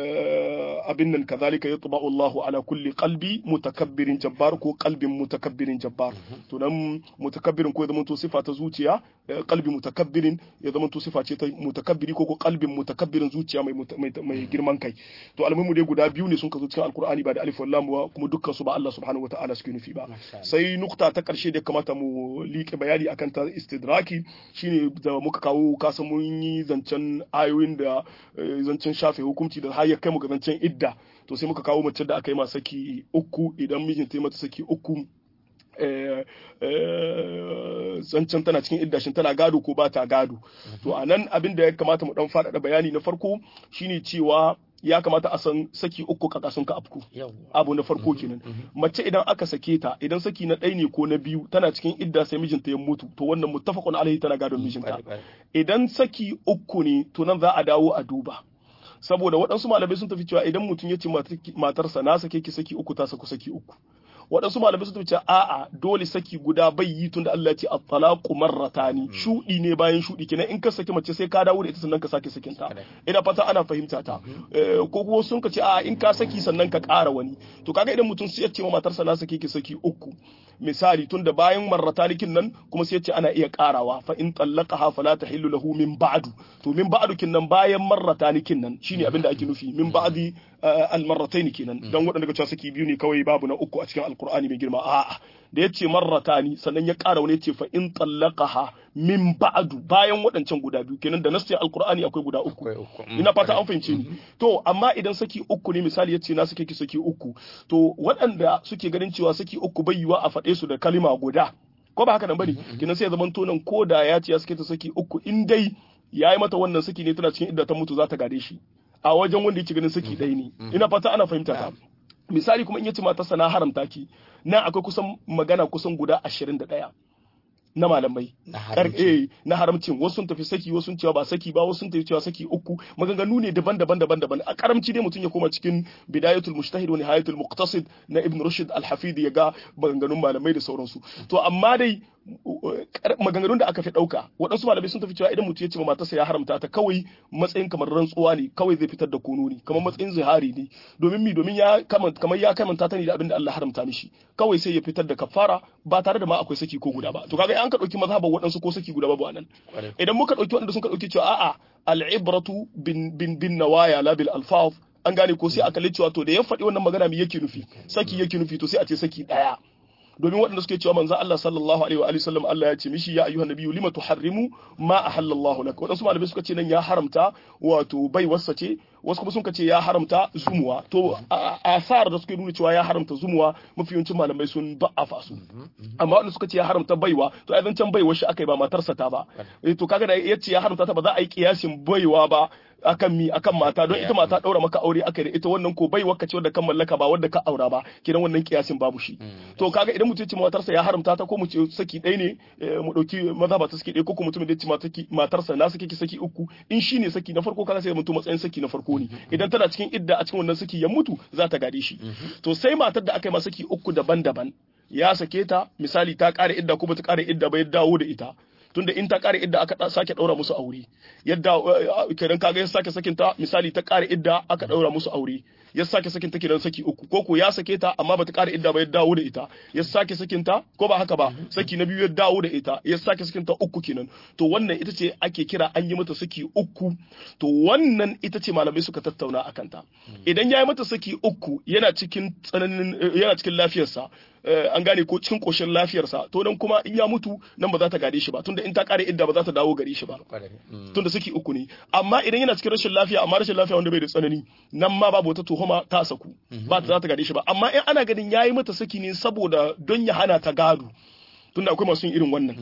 abin nan kazalika yatba'u Allahu ala kulli qalbi mutakabbirin jabbar ko qalbin mutakabbirin jabbar to nan mutakabbirin ko ya zama to sifa ta zuciya qalbi mutakabbirin ya zama to sifa ce ta mutakabbiri ko ko qalbin mutakabbirin zuciya mai mai girman kai to almuhimu dai guda biyu ne sun kazo cikin alqur'ani ba da alif wallam ba kuma dukkan su ba Allah subhanahu wataala suke nufi ba sai nukta ta karshe da kamata mu liƙe bayani akan ta istidraki shine da muka kawo kasan mun yi zancen ayoyin da zancen shafe hukunci da har ya kai mu ga zancen idda to sai muka kawo mace da aka yi ma saki uku idan mijinta ya mata saki uku zancen tana cikin iddashin tana gado ko ba ta gado to a nan abin da ya kamata mu dan faɗaɗa bayani na farko shine cewa ya kamata a san saki uku kaka sun ka afku abu na farko kenan mace idan aka sake ta idan saki na ɗaya ne ko na biyu tana cikin idda sai mijinta ya mutu to wannan muttafaqun alaihi tana gadon mijinta idan saki uku ne to nan za a dawo a duba saboda waɗansu malamai sun tafi cewa idan mutum ya ce matarsa na sake ki saki uku ta saku saki uku waɗansu malamai sun tafi cewa a'a dole saki guda bai yi tunda Allah ya ce at-talaqu marratani shudi ne bayan shudi kenan in ka saki mace sai ka dawo da ita sannan ka sake sakin ta ina fata ana fahimta ta ko kuma sun ka ce a'a in ka saki sannan ka ƙara wani to kaga idan mutum sai ya ce ma matarsa na sake ki saki uku misali tunda bayan marratanikin nan kuma sai ya ce ana iya ƙarawa fa in tallaqaha fala tahillu lahu min ba'du to min ba'du kin nan bayan marratanikin nan shine abin da ake nufi min ba'di al-marratayn kenan dan waɗanda ga cewa saki biyu ne kawai babu na uku a cikin alqur'ani mai girma a'a da yace marratani sannan ya ƙara wani yace fa in tallaqaha min ba'du bayan waɗancan guda biyu kenan da nasin alqur'ani akwai guda uku ina fata an fahimce ni to amma idan saki uku ne misali yace na sake ki saki uku to waɗanda suke ganin cewa saki uku bai yiwa a faɗe su da kalima guda ko ba haka nan bane kenan sai ya zama tonan ko da ya ce ya sake ta saki uku in dai yayi mata wannan saki ne tana cikin idda ta mutu za ta gade shi a wajen wanda yake ganin saki ɗaya ne ina fata ana fahimta ta misali kuma in yace matarsa na haramta ki nan akwai kusan magana kusan guda ashirin da ɗaya na malamai na haramcin wasu sun tafi saki wasu sun cewa ba saki ba wasu sun tafi cewa saki uku maganganu ne daban-daban daban-daban a karamci dai mutum ya koma cikin bidayatul mujtahid wa nihayatul muqtasid na ibn rushd al-hafid ya ga maganganun malamai da sauransu to amma dai maganganun da aka fi ɗauka waɗansu malamai sun tafi cewa idan mutum ya ce ma matarsa ya haramta ta kawai matsayin kamar rantsuwa ne kawai zai fitar da kono ne kamar matsayin zihari ne domin mi domin ya kamar ya kamanta ta ne da abin da Allah haramta mishi kawai sai ya fitar da kafara ba tare da ma akwai saki ko guda ba to kaga an ka ɗauki mazhaban waɗansu ko saki guda babu anan idan muka ɗauki waɗanda sun ka ɗauki cewa a'a al'ibratu bin bin bin nawaya la bil alfaz an gane ko sai aka cewa to da ya faɗi wannan magana me yake nufi saki yake nufi to sai a ce saki ɗaya domin waɗanda suke cewa manzo Allah sallallahu alaihi wa alihi sallam Allah ya ce mishi ya ayyuhan nabiyyu lima tuharrimu ma ahallallahu lak waɗansu malamai suka ce nan ya haramta wato bai wasa ce wasu kuma sun ce ya haramta zumuwa to asar da suke nuna cewa ya haramta zumuwa mafi yawancin malamai sun ba'afa su amma waɗanda suka ce ya haramta baiwa to ai can baiwa shi aka yi ba matarsa ta ba to kaga da yace ya haramta ta ba za a yi kiyasin baiwa ba akan mi akan mata don ita mata daura maka aure aka da ita wannan ko bai waka ce wadda kan mallaka ba wadda ka aura ba kidan wannan kiyasin babu shi to kaga idan mutum ya ce matarsa ya haramta ta ko mu ce saki ɗaya ne mu dauki maza ba ta saki ɗaya ko kuma mutum da ya ce matarsa na saki ki saki uku in shine saki na farko kaga sai mutum matsayin saki na farko ne idan tana cikin idda a cikin wannan saki ya mutu za ta gade shi to sai matar da aka yi ma saki uku daban-daban ya sake ta misali ta kare idda ko bata kare idda ba ya dawo da ita tunda in ta kare idda aka sake daura musu aure yadda kenan kaga ya sake sakin ta misali ta kare idda aka daura musu aure ya sake sakin ta kenan saki uku ko ko ya sake ta amma bata kare idda ba ya dawo da ita ya sake sakin ta ko ba haka ba saki na biyu ya dawo da ita ya sake sakin ta uku kenan to wannan ita ce ake kira an yi mata saki uku to wannan ita ce malamai suka tattauna akan ta idan ya yi mata saki uku yana cikin tsananin yana cikin lafiyarsa an gane ko cikin koshin lafiyarsa to nan kuma in ya mutu nan ba za ta gade shi ba tunda in ta kare idda ba za ta dawo gare shi ba tunda saki uku ne amma idan yana cikin rashin lafiya amma rashin lafiya wanda bai da tsanani nan ma babu wata tuhuma ta saku ba ta za ta gade shi ba amma in ana ganin yayi mata saki ne saboda don ya hana ta gado tunda akwai masu irin wannan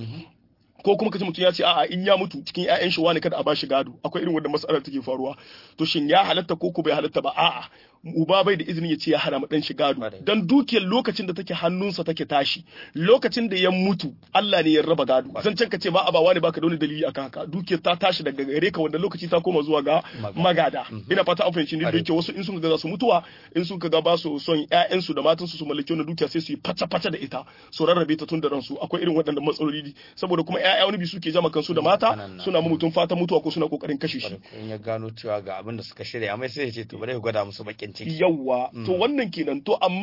ko kuma kace mutum ya ce a'a in ya mutu cikin ƴaƴan shi wani kada a bashi gado akwai irin wanda mas'alar take faruwa to shin ya halatta ko ko bai halatta ba a'a uba bai da izinin ya ce ya hana mu dan shi gado dan dukiyar lokacin da take hannunsa take tashi lokacin da ya mutu Allah ne ya raba gado zan can ka ce ba a ba wani baka da wani dalili akan haka dukiyar ta tashi daga gare ka wanda lokaci ta koma zuwa ga magada ina fata an fahimci ni da yake wasu in sun ga za su mutuwa in sun ga ba su son ƴaƴan su da matan su su mallaki wannan dukiya sai su yi fata fata da ita su rarrabe ta tun da ransu akwai irin waɗannan matsaloli saboda kuma ƴaƴa wani bi suke jama kansu da mata suna mutum fata mutuwa ko suna kokarin kashe shi in ya gano cewa ga abin da suka shirya amma sai ya ce to bari ya gwada musu bakin ciki yawwa to wannan kenan to amma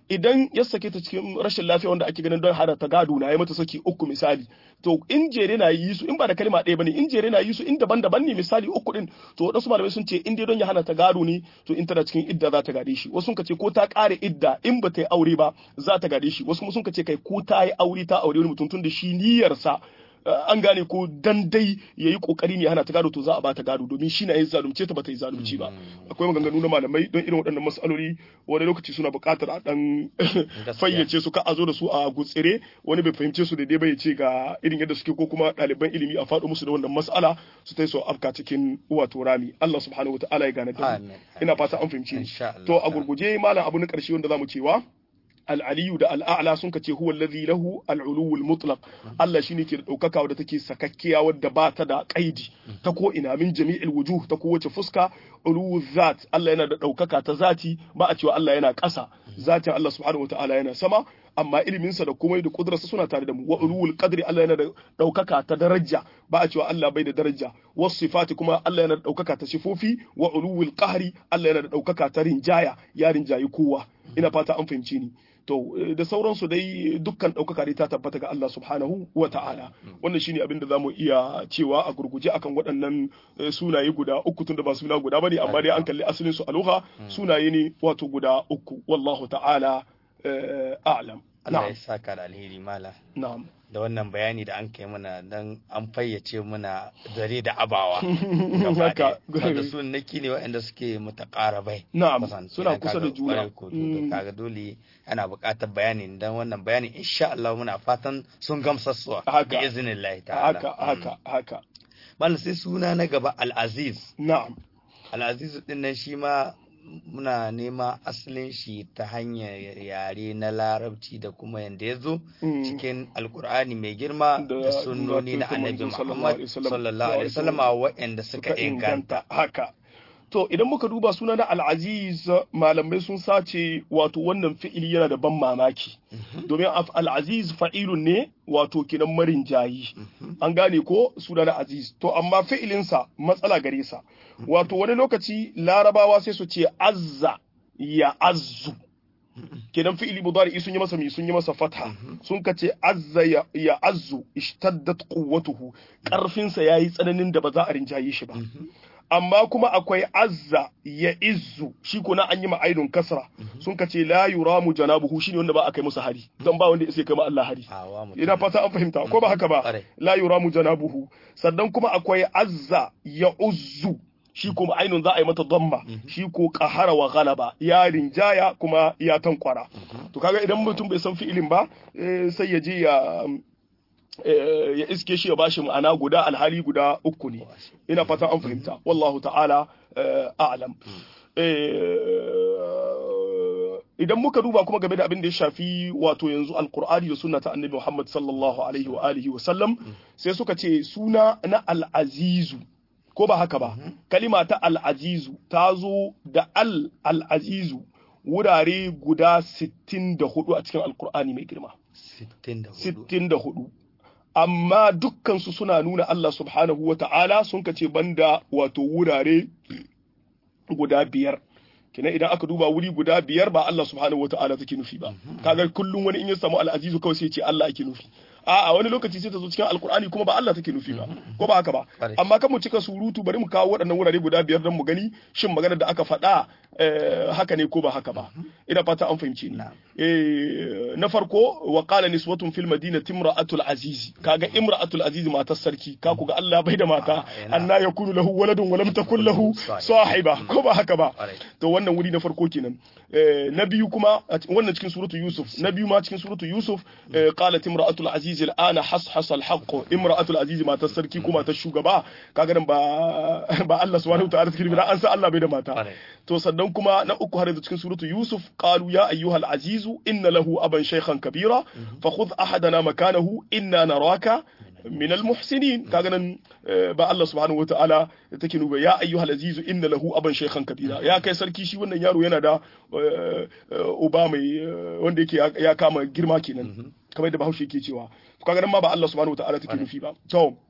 idan ya sake ta cikin rashin lafiya wanda ake ganin don hada ta gado na ya mata saki uku misali to in jere na yi su in ba da kalma ɗaya bane in jere na yi su in daban-daban ne misali uku din to wadansu malamai sun ce in dai don ya hana ta gado ne to in tana cikin idda za ta gade shi wasu sun ce ko ta ƙare idda in ba ta yi aure ba za ta gade shi wasu kuma sun ce kai ko ta yi aure ta aure wani mutum tun da shi niyyarsa an gane ko dan dai ya yi kokari ne hana ta gado to za a ba ta gado domin shi na yin zalunce ta ba ta yi zalunci ba akwai maganganu na malamai don irin waɗannan matsaloli wani lokaci suna buƙatar a dan fayyace su ka a zo da su a gutsire wani bai fahimce su daidai ba ya ce ga irin yadda suke ko kuma ɗaliban ilimi a faɗo musu da wannan mas'ala su ta so afka cikin wato rami Allah subhanahu wa ta'ala ya gane da ina fata an fahimci to a gurguje malam abu na ƙarshe wanda zamu cewa al'aliyu da al'a'la sun kace huwa allazi lahu al'uluwul mutlaq Allah shine ke da daukaka wadda take sakakkiya wadda ba ta da kaidi ta ko ina min jami'il wujuh ta kowace fuska uluwul zat Allah yana da daukaka ta zati ba a cewa Allah yana ƙasa zatin Allah subhanahu wataala yana sama amma iliminsa da komai da kudurarsa suna tare da mu wa ulul qadri Allah yana da daukaka ta daraja ba a cewa Allah bai da daraja was sifati kuma Allah yana da daukaka ta sifofi wa ulul qahri Allah yana da daukaka ta rinjaya ya rinjayi kowa ina fata an fahimci ni to da sauransu dai dukkan ɗaukaka dai ta tabbata ga Allah subhanahu wa ta'ala wannan shine abin da zamu iya cewa a gurguje akan waɗannan sunaye guda uku tunda ba suna guda bane amma dai an kalli asalin su a lugha sunaye ne wato guda uku wallahu ta'ala a'lam Allah ya saka da alheri mala na'am da wannan bayani da an kai mana dan an fayyace mana dare da abawa haka da sun naki ne waɗanda suke mutaqarabai na'am suna kusa da juna kaga dole ana buƙatar bayani dan wannan bayani insha Allah muna fatan sun gamsassuwa bi iznillahi ta'ala haka haka haka bal sai suna na gaba al-aziz na'am al-aziz din nan shi ma muna nema asalin shi ta hanyar yare na larabci da kuma yadda ya zo cikin alkur'ani mai girma da sunnoni na annabi muhammad sallallahu alaihi wasallam waɗanda suka inganta haka to idan muka duba suna na al'aziz malamai sun sace wato wannan fi'ili yana da ban mamaki domin al'aziz fa'ilun ne wato kinan marin jayi an gane ko suna na aziz to amma fi'ilinsa matsala gare sa wato wani lokaci larabawa sai su ce azza ya azzu kenan fi'ili mudari sun yi masa mi sun yi masa fatha sun ka ce azza ya azzu ishtaddat quwwatuhu karfin sa yayi tsananin da ba za a rinjaye shi ba amma kuma akwai azza ya izzu shi ko na an yi ma'aidun kasra sun ka ce la yuramu janabuhu shine wanda ba a kai musu hari don ba wanda ya kai ma Allah hari ina fata an fahimta ko ba haka ba la yuramu janabuhu sannan kuma akwai azza ya uzzu shi kuma ainun za a yi mata damma shi ko kahara wa galaba ya rinjaya kuma ya tankwara to kaga idan mutum bai san fi'ilin ba sai ya je ya ya iske shi ya bashi ma'ana guda alhali guda uku ne ina fatan an fahimta wallahu ta'ala a'lam idan muka duba kuma game da abin da ya shafi wato yanzu alkur'ani da sunna ta annabi Muhammad sallallahu alaihi wa alihi wa sallam sai suka ce suna na al'azizu ko ba haka ba kalima ta al'azizu ta zo da al al'azizu wurare guda 64 a cikin alkur'ani mai girma 64 amma dukkansu suna nuna Allah subhanahu wa ta'ala sun kace banda wato wurare guda biyar kina idan aka duba wuri guda biyar ba Allah subhanahu wa ta'ala take nufi ba kaga kullum wani in ya samu al'azizu kawai sai ce Allah ake nufi a wani lokaci sai ta zo cikin alkur'ani kuma ba Allah take nufi ba ko ba haka ba amma kan mu cika surutu bari mu kawo waɗannan wurare guda biyar don mu gani shin maganar da aka faɗa haka ne ko ba haka ba ina fata an fahimci ni na farko wa qala niswatun fil madinati imra'atul aziz kaga imra'atul aziz matar sarki ka ku ga Allah bai da mata anna yakunu lahu waladun wa lam takul lahu sahiba ko ba haka ba to wannan wuri na farko kenan na biyu kuma wannan cikin suratu yusuf na biyu ma cikin suratu yusuf qalat imra'atul aziz al'ana hashas al-haqq imra'atul aziz matar sarki kuma ta shugaba kaga nan ba ba Allah subhanahu wa ta'ala take an san Allah bai da mata to sannan kuma na uku har da cikin suratu yusuf qalu ya ayyuhal azizu inna lahu aban shaykhan kabira fa khudh ahadana makanahu inna naraka min al-muhsinin kaga nan ba Allah subhanahu wataala take nuna ya ayyuhal azizu inna lahu aban shaykhan kabira ya kai sarki shi wannan yaro yana da uba mai wanda yake ya kama girma kenan kamar da Bahaushe yake cewa kaga nan ma ba Allah subhanahu wataala take nufi ba to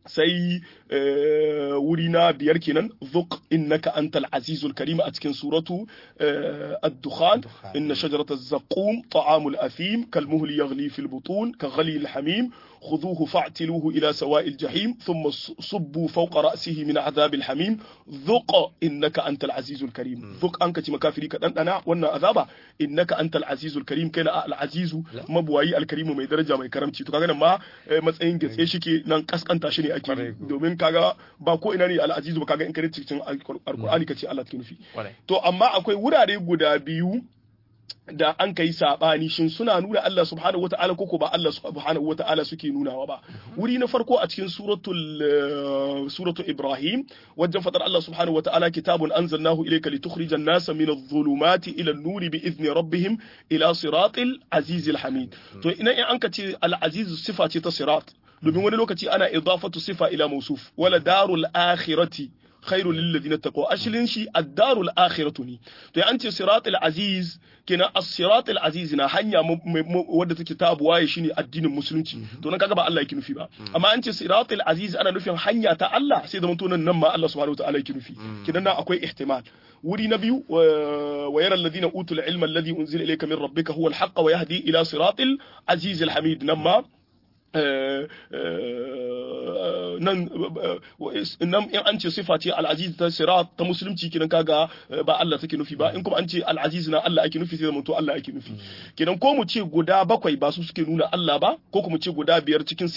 sai wuri na biyar kenan zuq innaka antal azizul karim a cikin suratu ad-dukhan inna shajarata zaqum ta'amul athim kalmuhl yaghli fil butun ka ghali al-hamim خذوه فاعتلوه إلى سواء الجحيم ثم صبوا فوق رأسه من عذاب الحميم ذق إنك أنت العزيز الكريم ذق أنك تمكافري كدن أنا وانا عذابا إنك أنت العزيز الكريم كان العزيز مبواي الكريم mai daraja mai karamci to kaga nan ma matsayin gatse shike nan kaskanta shi ne ake domin kaga ba ko ina ne al-azizu ba kaga in kare cikin alqur'ani kace Allah take nufi to amma akwai wurare guda biyu da an kai sabani shin suna nuna Allah subhanahu wata'ala koko ba Allah subhanahu wata'ala suke nunawa ba wuri na farko a cikin suratul suratul Ibrahim wajen fadar Allah subhanahu wata'ala kitabun anzalnahu ilayka litukhrijan nasa min adh-dhulumati ila an-nuri bi idni rabbihim ila siratil azizil hamid to ina in an ka ce al-aziz sifa ce ta sirat domin wani lokaci ana idafatu sifa ila mawsuf wala darul akhirati khairu lilladhina taqaw ashlin shi ad-darul akhiratu ne to an ce siratul aziz kina as-siratul aziz na hanya wadda take ta buwaye shine addinin musulunci to nan kaga ba Allah yake nufi ba amma an ce siratul aziz ana nufin hanya ta Allah sai zaman to nan ma Allah subhanahu wataala yake nufi kidan nan akwai ihtimal wuri na biyu wa yara alladhina utul ilma alladhi unzila ilayka min rabbika huwa al-haqq wa yahdi ila siratil aziz al-hamid nan ma nan nan in an ce sifa ce al'aziz ta sirat ta musulunci kinan kaga ba Allah take nufi ba in kuma an ce al'aziz na Allah ake nufi sai zama to Allah ake nufi kinan ko mu ce guda bakwai ba su suke nuna Allah ba ko kuma ce guda biyar cikin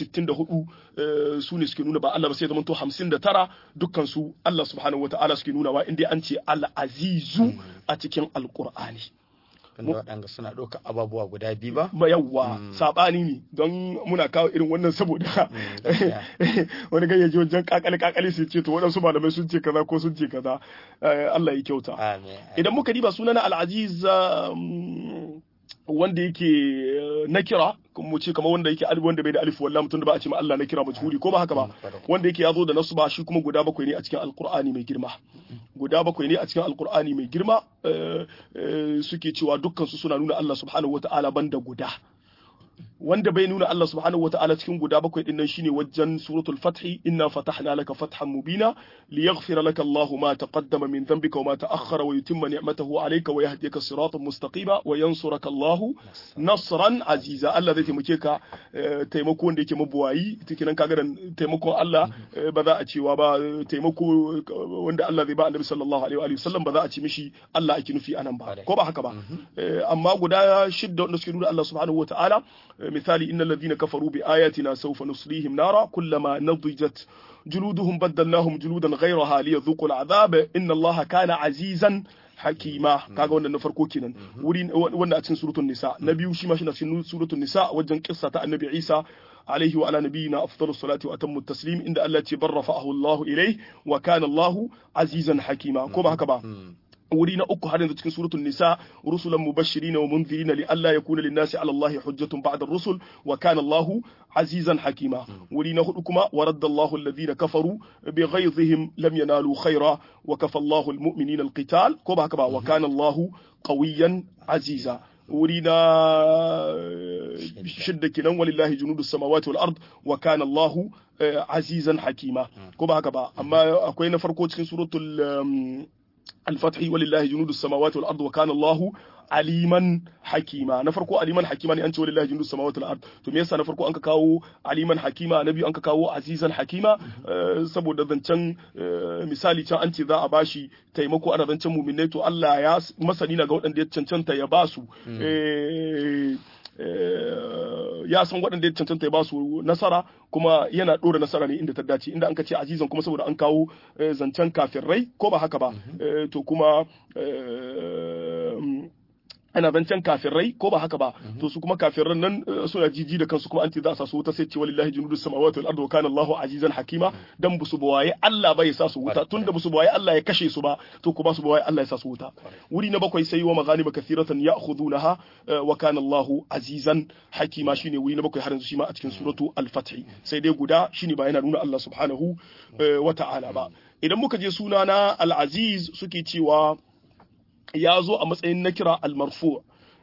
64 su ne suke nuna ba Allah ba sai zama to 59 dukkan su Allah subhanahu wataala suke nuna wa inda an ce al'azizu a cikin alqur'ani tunda waɗanda suna ɗauka ababuwa guda biyu ba? Ba yawwa saɓani ne don muna kawo irin wannan saboda wani gayyaji wajen kakali kakali sai ce to waɗansu malamai sun ce kaza ko sun ce kaza Allah ya kyauta. Idan muka diba sunana Al-Aziz wanda yake na kira mu ce kamar wanda yake alif wanda bai da alif wallahi mutum da ba a ce ma Allah na kira majhuli ko ba haka ba wanda yake yazo da nasu ba shi kuma guda bakwai ne a cikin alqur'ani mai girma guda bakwai ne a cikin alqur'ani mai girma suke cewa dukkan su suna nuna Allah subhanahu wataala banda guda wanda bai nuna Allah subhanahu wataala cikin guda bakwai din nan shine wajen suratul fath inna fatahna laka fathan mubina liyaghfira laka Allahu ma taqaddama min dhanbika wa ma ta'akhkhara wa yutimma ni'matahu alayka wa yahdiyaka siratan mustaqima wa yansuraka Allahu nasran aziza Allah zai taimake ka taimako wanda yake mabuwayi tikinan kaga da taimakon Allah ba za a cewa ba taimako wanda Allah zai ba Annabi sallallahu alaihi wa sallam ba za a ci mishi Allah ake nufi anan ba ko ba haka ba amma guda shidda wanda suke nuna Allah subhanahu wataala مثال إن الذين كفروا بآياتنا سوف نصليهم نارا كلما نضجت جلودهم بدلناهم جلودا غيرها ليذوقوا العذاب إن الله كان عزيزا hakima kaga wannan na farko kenan wuri wanda a cikin suratul nisa na biyu shi ma shi na cikin suratul nisa wajen kissa ta annabi Isa alaihi wa ala nabiyina afdalus salati wa atammu taslim inda Allah ce barrafa'ahu Allah ilayhi wa kana Allah azizan hakima ko ba haka ba wuri na uku har yanzu cikin suratul nisa rusulan mubashirin wa munzirin li alla yakuna lin nasi ala allahi hujjatun ba'da ar-rusul wa kana allahu azizan hakima wuri na hudu kuma wa radda allahu alladhina kafaru bi ghayzihim lam yanalu khaira wa kafa allahu almu'minina alqital ko ba haka ba wa kana allahu qawiyan aziza wuri na shidda kinan walillahi junudus samawati wal ard wa kana allahu azizan hakima ko ba haka ba amma akwai na farko cikin suratul الفتح ولله جنود السماوات والارض وكان الله aliman hakima na farko aliman hakima ne an ce walillahi jundu samawati wal ard to me yasa na farko an ka kawo aliman hakima na biyu an ka kawo azizan hakima saboda zancen misali can an ce za a bashi taimako ana zancen mu'minai to Allah ya masani na ga waɗanda ya cancanta ya basu ya san waɗanda ya cancanta ya ba su nasara kuma yana ɗora nasara ne inda ta dace inda an ka ce azizan kuma saboda an kawo zancen kafirai ko ba haka ba to kuma ana zancen kafirai ko ba haka ba to su kuma kafiran nan suna jiji da kansu kuma an ce za a sa su wuta sai ce walillahi junudus samawati wal ardi wa kana Allahu azizan hakima dan busu bawaye Allah bai sa su wuta tunda busu bawaye Allah ya kashe su ba to kuma su bawaye Allah ya sa su wuta wuri na bakwai sai wa maghanima kathiratan ya'khudunaha wa kana Allahu azizan hakima shine wuri na bakwai har yanzu shi ma a cikin suratu al-fath sai dai guda shine ba yana nuna Allah subhanahu wa ta'ala ba idan muka je suna na al-aziz suke cewa ya zo a matsayin na kira almarfu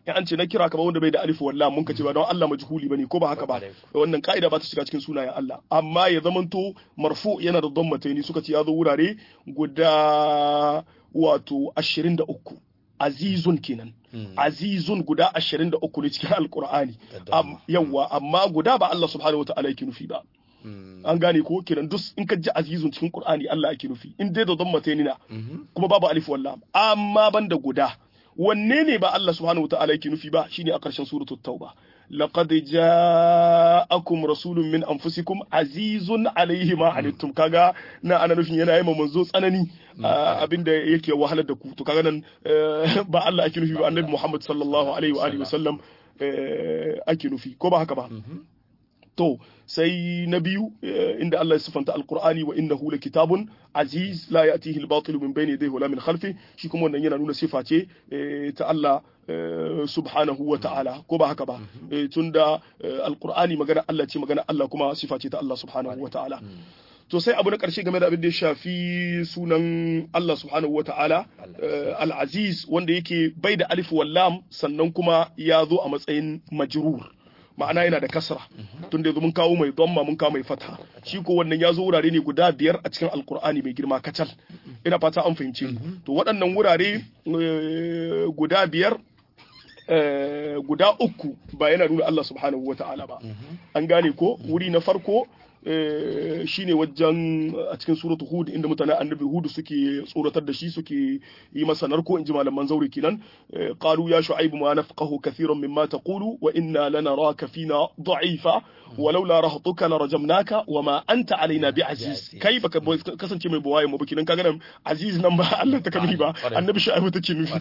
in an ce na kira kamar wanda bai da alif wallah mun kace ba don Allah majhuli bane ko ba haka ba wannan ka'ida ba ta shiga cikin sunayen Allah amma ya zamanto marfu yana da dhammataini suka ce ya zo wurare guda wato 23 azizun kenan azizun guda 23 ne cikin alqur'ani yawa amma guda ba Allah subhanahu wataala yake nufi ba an gane ko kenan duk in ka ji azizun cikin qur'ani Allah ake nufi in dai da dhammataini na kuma babu alif wallah amma banda guda wanne ne ba Allah subhanahu wataala yake nufi ba shine a ƙarshen suratul tauba laqad ja'akum rasulun min anfusikum azizun alayhi ma anittum kaga na ana nufin yana yi manzo tsanani abinda yake wahalar da ku to kaga nan ba Allah ake nufi ba annabi Muhammad sallallahu alaihi wa alihi wasallam ake nufi ko ba haka ba to sai na biyu inda Allah ya sifanta alqur'ani wa innahu kitabun aziz la ya'tihi al-batil min bayni yadayhi wala min khalfi shi kuma wannan yana nuna sifa ce ta Allah subhanahu wa ta'ala ko ba haka ba tunda alqur'ani magana Allah ce magana Allah kuma sifa ce ta Allah subhanahu wa ta'ala to sai abu na ƙarshe game da abin da ya shafi sunan Allah subhanahu wa ta'ala al-aziz wanda yake bai da alif wallam sannan kuma ya zo a matsayin majrur ma'ana yana da kasra tun da mun kawo mai dhamma mun kawo mai fatha shi ko wannan ya zo wurare ne guda biyar a cikin alkur'ani mai girma kacal ina fata an fahimce to waɗannan wurare guda biyar guda uku ba yana nuna Allah subhanahu wata'ala ba an gane ko wuri na farko shine wajen a cikin suratu hud inda mutanen annabi hud suke tsoratar da shi suke yi masa narko inji malaman zaure kenan qalu ya shu'aibu ma nafqahu kathiran mimma taqulu wa inna lanaraka fina da'ifa walaula rahatuka larajamnaka wa ma anta alaina bi'aziz kai baka kasance mai buwaye mu bikinan kaga nan aziz nan ba Allah ta kami ba annabi shu'aibu take nufi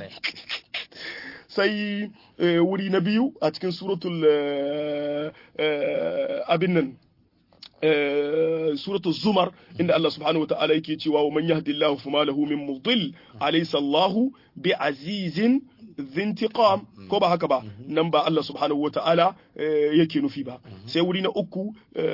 sai wuri na biyu a cikin suratul abin nan سورة الزمر إن الله سبحانه وتعالى يكي ومن يهدي الله فما له من مضل أليس الله بعزيز ذي انتقام كوبا هكذا نمبا الله سبحانه وتعالى يكي نفيبا سيورينا أكو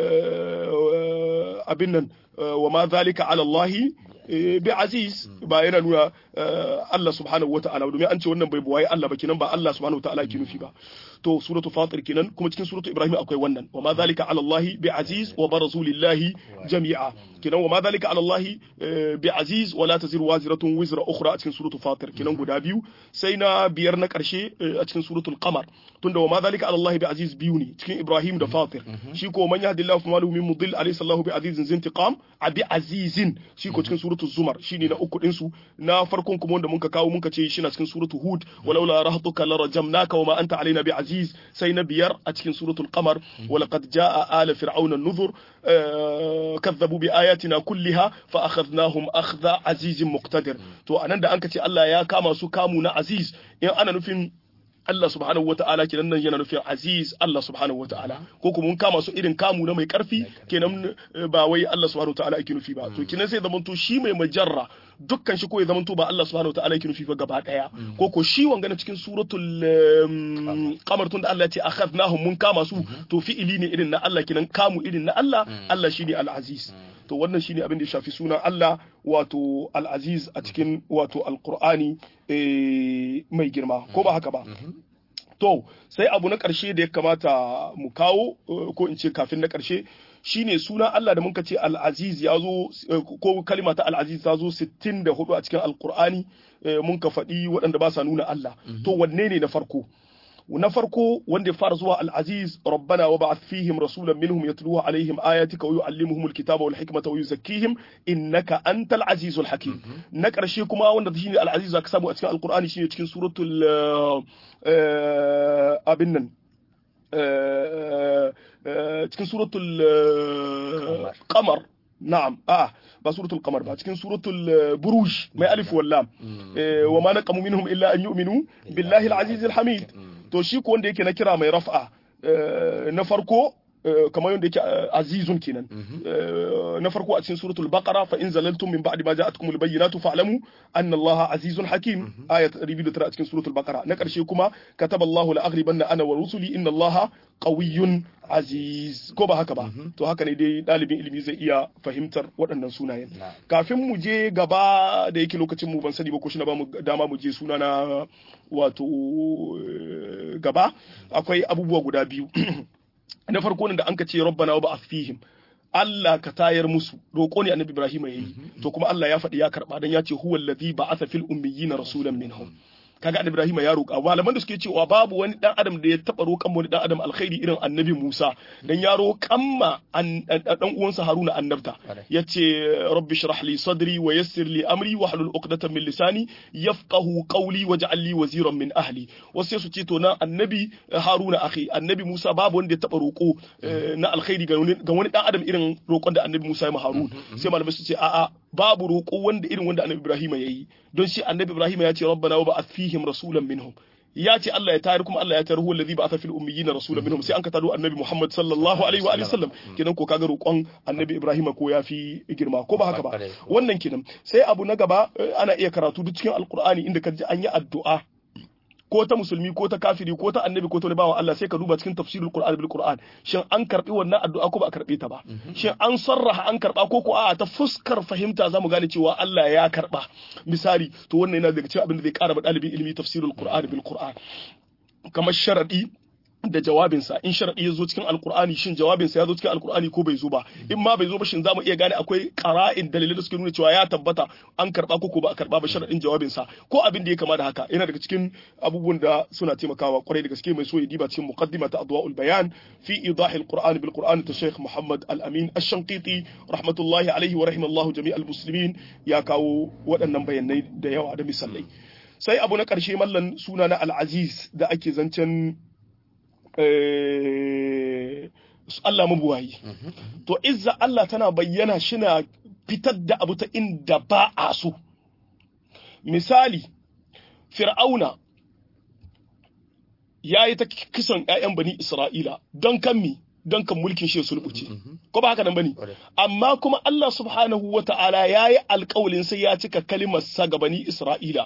أبنا وما ذلك على الله bi aziz ba yana nuna Allah subhanahu wata'ala domin an ce wannan bai buwaye Allah ba kenan ba Allah subhanahu wata'ala ke nufi ba to suratu fatir kenan kuma cikin suratu ibrahim akwai wannan wa ma zalika ala Allah bi aziz wa barazu lillahi jami'a kenan wa ma zalika ala Allah bi aziz wa la taziru waziratun wizra ukhra a cikin suratu fatir kenan guda biyu sai na biyar na karshe a cikin suratul qamar tunda wa ma zalika ala Allah bi aziz biyu ne cikin ibrahim da fatir shi ko man yahdillahu fama lahu min mudil alayhi sallahu bi azizin zintiqam abi azizin shi ko cikin suratul zumar shine na uku din su na farkon kuma wanda muka kawo muka ce shi na cikin suratul hud walaula rahatuka larajamnaka wa ma anta alaina bi aziz sai na biyar a cikin suratul qamar wa laqad jaa ala fir'auna an-nuzur kadzabu bi ayatina kulliha fa akhadnahum akhdha azizin muqtadir to anan da anka ce Allah ya kama su kamu na aziz in ana nufin Allah subhanahu wa ta'ala kenan nan yana nufin aziz Allah subhanahu wa ta'ala ko kuma mun kama su irin kamu na mai karfi kenan ba wai Allah subhanahu wa ta'ala yake nufi ba to kenan sai zamanto shi mai majarra dukkan shi ko ya zamanto ba Allah subhanahu wa ta'ala yake nufi ba gaba daya ko ko shi wanga na cikin suratul qamar tun da Allah ya ce akhadnahum mun kama su to fi'ili ne irin na Allah kenan kamu irin na Allah Allah shine al-aziz to wannan shine abin da ya shafi sunan Allah wato al-aziz a cikin wato al-qur'ani mai girma ko ba haka ba to sai abu na ƙarshe da ya kamata mu kawo ko in ce kafin na ƙarshe shine suna Allah da muka ce al-aziz ya zo ko kalima ta al-aziz ta zo 64 a cikin al-qur'ani mun ka faɗi waɗanda ba sa nuna Allah to wanne ne na farko na farko wanda ya fara zuwa al-aziz rabbana wa ba'ath fihim rasulan minhum yatluwa alaihim ayatika wa yu'allimuhum al-kitaba wal hikmata wa yuzakkihim innaka antal azizul hakim na karshe kuma wanda shine al-aziz zaka samu a cikin al-qur'ani shine cikin suratul abin nan cikin suratul qamar na'am ah ba suratul qamar ba cikin suratul buruj mai alif wal lam wa ma naqamu minhum illa an yu'minu billahi al-aziz al-hamid to shi ko wanda yake na kira mai raf'a na farko kamar yadda yake azizun kenan na farko a cikin suratul baqara fa in zalaltum min ba'di ma ja'atkumul bayyinatu fa'lamu anna allaha azizun hakim ayat 209 a cikin suratul baqara na karshe kuma kataballahu la aghlibanna ana wa rusuli inna allaha qawiyyun aziz ko ba haka ba to haka ne dai dalibin ilimi zai iya fahimtar waɗannan sunayen kafin mu je gaba da yake lokacin mu ban sani ba ko shi na ba mu dama mu je suna na wato gaba akwai abubuwa guda biyu na farko ne da an ka ce rabbana wa ba'ath fihim Allah ka tayar musu roƙo ne annabi Ibrahim ya yi to kuma Allah ya faɗi ya karɓa dan ya ce huwal ladhi ba'atha fil ummiyina rasulan minhum kaga annabi Ibrahim ya roƙa malaman da suke cewa babu wani dan adam da ya taba roƙan wani dan adam alkhairi irin annabi Musa dan ya roƙan ma dan uwansa Haruna annabta yace rabbi shrah li sadri wa yassir li amri wa hlul uqdatan min lisani yafqahu qawli waj'al li waziran min ahli wasu su ce to na annabi Haruna akhi annabi Musa babu wanda ya taba roƙo na alkhairi ga wani dan adam irin roƙon da annabi Musa ya ma Harun sai malamai su ce a'a babu roƙo wanda irin wanda annabi Ibrahim ya yi don shi annabi Ibrahim ya ce rabbana wa ba'ath fihim rasulan minhum ya ce Allah ya tayar kuma Allah ya tayar huwa allazi ba'atha fil ummiyina rasulan minhum sai an ka tado annabi Muhammad sallallahu alaihi wa alihi sallam kenan ko kaga roƙon annabi Ibrahim ko ya fi girma ko ba haka ba wannan kenan sai abu na gaba ana iya karatu duk cikin alqur'ani inda ka ji an yi addu'a ko ta musulmi ko ta kafiri ko ta annabi ko ta bawan Allah sai ka duba cikin tafsirul Qur'an bil Qur'an shin an karbi wannan addu'a ko ba a karbe ta ba shin an sarraha an karba ko ko a ta fuskar fahimta zamu gane cewa Allah ya karba misali to wannan yana daga cikin abin da zai kara ba dalibin ilimi tafsirul Qur'an bil Qur'an kamar sharadi da jawabinsa in sharadi ya zo cikin alkur'ani shin jawabinsa ya zo cikin alkur'ani ko bai zo ba in ma bai zo ba shin zamu iya gane akwai qara'in dalilai da suke nuna cewa ya tabbata an karba ko ko ba a karba ba sharadin jawabinsa ko abin da ya kama da haka yana daga cikin abubuwan da suna taimakawa kwarai da gaske mai so ya diba cikin muqaddima ta adwaul bayan fi idah alquran bil quran ta sheikh muhammad al-amin ash-shanqiti rahmatullahi alaihi wa rahimallahu jami'al muslimin ya kawo waɗannan bayanai da yawa da misalai sai abu na ƙarshe mallan suna na al-aziz da ake zancen Allah mabuwayi. To, izza Allah tana bayyana shina fitar da abu ta inda ba a so. Misali, Fir'auna ya yi ta kisan ‘ya'yan bani Isra'ila don kan mi, don kan mulkin shi sulbuce. Ko ba haka nan bane? Amma kuma Allah subhanahu wa ta'ala ya yi alƙawalin sai ya cika kalimarsa ga bani Isra'ila.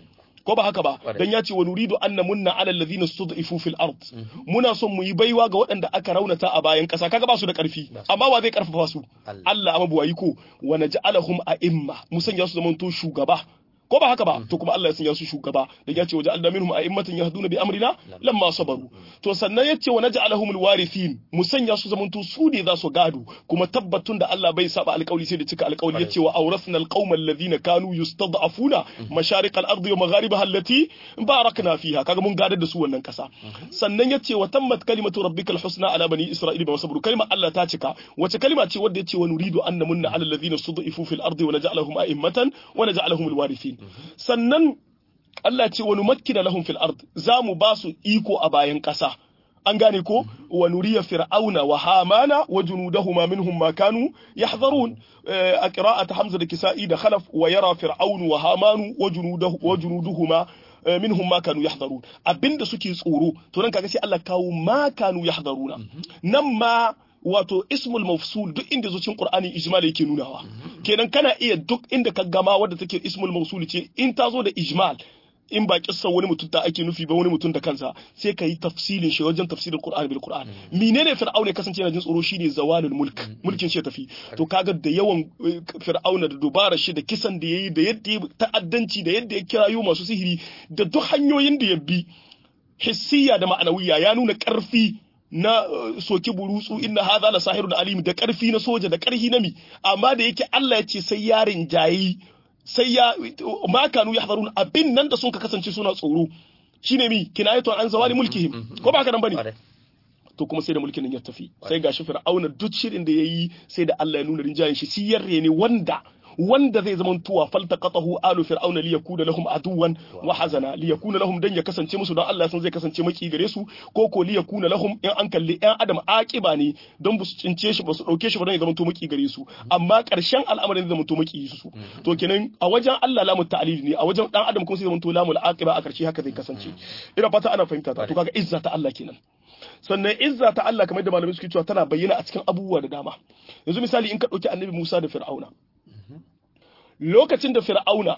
ko ba haka ba dan ya ce wa nuridu an namunna ala alladhina stud'ifu fil ard muna son mu yi baiwa ga waɗanda aka raunata a bayan ƙasa kaga ba su da ƙarfi amma wa zai ƙarfafa su Allah amma buwayi ko wa naj'alahum a'imma mu sanya su zamanto shugaba ko ba haka ba to kuma Allah ya sanya su shugaba da ya ce waje Allah minhum a'immatan yahduna bi amrina lamma sabaru to sannan yace wa naj'alahum alwarithin mu sanya su zamanto su ne za su gado kuma tabbatun da Allah bai saba alƙawli sai da cika alƙawli yace wa awrasna alqauma alladhina kanu yustad'afuna masharik al-ardi wa magharibaha allati barakna fiha kaga mun gadar da su wannan kasa sannan yace wa tammat kalimatu rabbikal husna ala bani isra'ila ba sabru kalmar Allah ta cika wace kalma ce wadda yace wa nuridu an namunna ala alladhina stud'ifu fil ardi wa naj'alahum a'immatan wa naj'alahum alwarithin sannan Allah ce wani makkina lahum fil ard za mu ba su iko a bayan ƙasa an gane ko wa nuriya fir'auna wa hamana wa junudahuma minhum ma kanu yahzarun a qira'at hamza da kisa'i da khalaf wa yara fir'aunu wa hamanu wa junudahu wa junuduhuma minhum ma kanu yahdharun abinda suke tsoro to nan kaga sai Allah kawo ma kanu yahdharuna nan ma wato ismul mafsul duk inda zo cikin qur'ani ijmal yake nunawa kenan kana iya duk inda ka gama wadda take ismul mafsul ce in ta zo da ijmal in ba kissa wani mutum ta ake nufi ba wani mutum da kansa sai ka yi tafsilin shi wajen tafsirin Qur'ani bil Qur'an menene fir'auna ya kasance yana jin tsoro shine zawalul mulk mulkin shi ya tafi to kaga da yawan fir'auna da dubara shi da kisan da yayi da yadda ya ta'addanci da yadda ya kirayo masu sihiri da duk hanyoyin da ya bi hissiya da ma'anawiya ya nuna karfi na soki burutsu inna hadha la sahirun alim da karfi na soja da karfi na mi amma da yake Allah ya ce sai yarin jayi sai ya ma kanu yahdharun abin nan da sun ka kasance suna tsoro shine mi kinayatu an zawali mulkihim ko ba haka nan bane to kuma sai da mulkin nan ya tafi sai gashi fir'auna duk shirin da yayi sai da Allah ya nuna rinjayen shi siyarre ne wanda wanda zai zama tuwa faltaqatahu alu fir'auna li yakuna lahum aduwan wa hazana li yakuna lahum dan ya kasance musu don Allah san zai kasance maki gare su ko ko li yakuna lahum in an kalli ɗan adam aqiba ne don bu su cince shi ba su dauke shi ba don ya zama to maki gare su amma karshen al'amarin zai zama to maki su to kenan a wajen Allah lamu ta'lil ne a wajen dan adam kuma sai zama to lamul aqiba a karshe haka zai kasance ina fata ana fahimta ta to kaga izza ta Allah kenan sannan izza ta Allah kamar da malamai suke cewa tana bayyana a cikin abubuwa da dama yanzu misali in ka ɗauki annabi Musa da Fir'auna lokacin da Fir'auna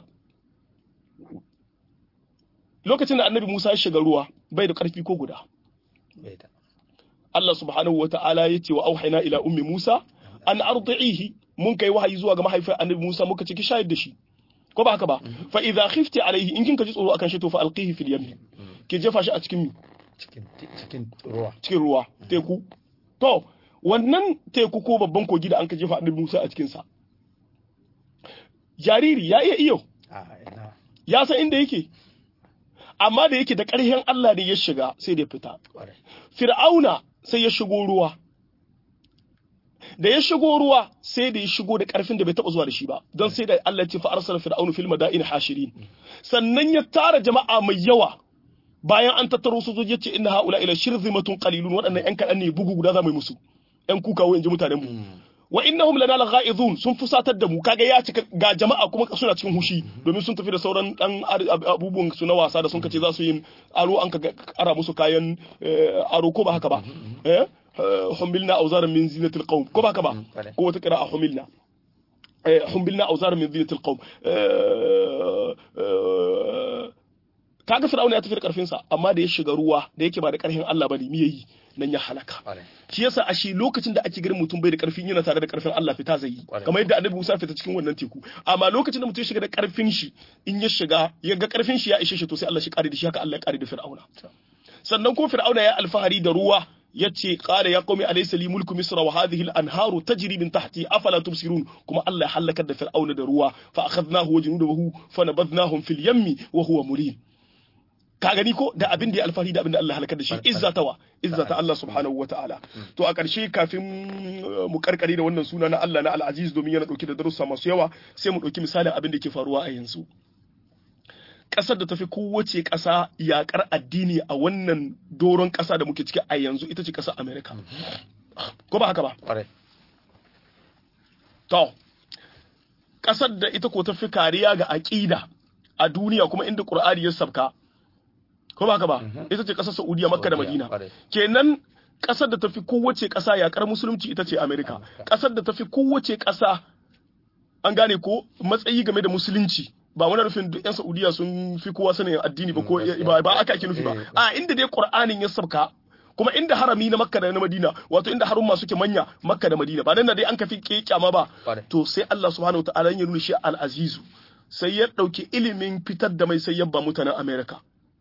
lokacin da annabi Musa ya shiga ruwa bai da ƙarfi ko guda bai da Allah subhanahu wa ta'ala ya ce wa auhayna ila ummi Musa an ardi'ihi mun kai wahayi zuwa ga mahaifin annabi Musa muka ce ki shayar da shi ko ba haka ba fa idza khifti alaihi in kin ka ji tsoro akan shi to fa alqihi fil yammi ki jefa shi a cikin mi cikin cikin ruwa cikin ruwa teku to wannan teku ko babban kogi da an ka jefa annabi Musa a cikin sa jariri ya iya iyo a ina ya san inda yake amma da yake da ƙarfin Allah da ya shiga sai da ya fita kwarai Fir'auna sai ya shigo ruwa. Da ya shigo ruwa sai da ya shigo da ƙarfin da bai taɓa zuwa da shi ba, don sai da Allah ce fa arsala fir'aunu fil madain hashirin. Sannan ya tara jama'a mai yawa bayan an tattaro sojoji ya ce inna haula ila shirzimatun qalilun waɗannan ƴan kaɗan ne bugu guda za mu yi musu. ƴan kukawo in ji mutanen mu. Wa innahum lana laghaizun sun fusatar da mu kaga ya cika ga jama'a kuma suna cikin hushi domin sun tafi da sauran dan abubuwan su na wasa da sun kace za su yi aro an ka ara musu kayan eh, aro ko ba haka ba eh humilna awzaran min zinatil qawm ko ba haka ba kwarai. ko wata qira'a humilna eh humilna awzaran min zinatil qawm eh eh, kaga fir'auna ya tafi da karfin sa amma da ya shiga ruwa da yake ba da karfin Allah bane me yayi nan ya halaka kwarai shi yasa ashe lokacin da ake ganin mutum bai da karfin yana tare da karfin Allah fita zai yi Kwarai. kamar yadda annabi Musa fita cikin wannan teku amma lokacin da mutum ya shiga da karfin shi in ya shiga ya ga karfin shi ya ishe shi to sai Allah shi kare da shi haka Allah ya kare da Fir'auna sannan ko Fir'auna ya alfahari da ruwa yace qala ya qaumi alaysa li mulku misra wa hadhihi al-anharu tajri min tahti afala tubsirun kuma Allah ya halakar da Fir'auna da ruwa fa akhadnahu wa junudahu fa nabadnahum fil yammi wa huwa mulim ka gani ko da abin da ya alfahari da abin da Allah halakar da shi izzatawa izzata Allah subhanahu wa ta'ala to a ƙarshe kafin uh, mu karkare da wannan suna na Allah na al-Aziz domin yana dauke da darussa masu yawa sai mu dauki misalin abin da ke faruwa a yanzu ƙasar da tafi kowace ƙasa yaƙar addini a wannan doron ƙasa da muke ciki a yanzu ita ce ƙasar America ko ba haka ba kwarai To, ƙasar da ita ko ta fi kariya ga aƙida a duniya kuma inda Ƙur'ani ya sabka, ko ba haka ba, ita ce ƙasar Saudiya, Makka da Saudiya, Madina. kwarai. Kenan ƙasar da ta fi kowace ƙasa yaƙar musulunci ita ce Amerika. Ƙasar da ta fi kowace ƙasa an gane ko matsayi game da musulunci. Ba wani nufin duk 'yan Saudiya sun fi kowa sanin addini ba ko gaskiya. ba ba aka ake nufi ba. Eh, A inda dai Ƙur'anin ya sabka kuma inda harami na Makka da na Madina wato inda harumma suke manya Makka da Madina ba nan da dai an kafi kyama ba Kwarai. to sai Allah subhanahu wa ta'ala ya nuna shi al-azizu sai ya dauki ilimin fitar da mai sai ya ba mutanen America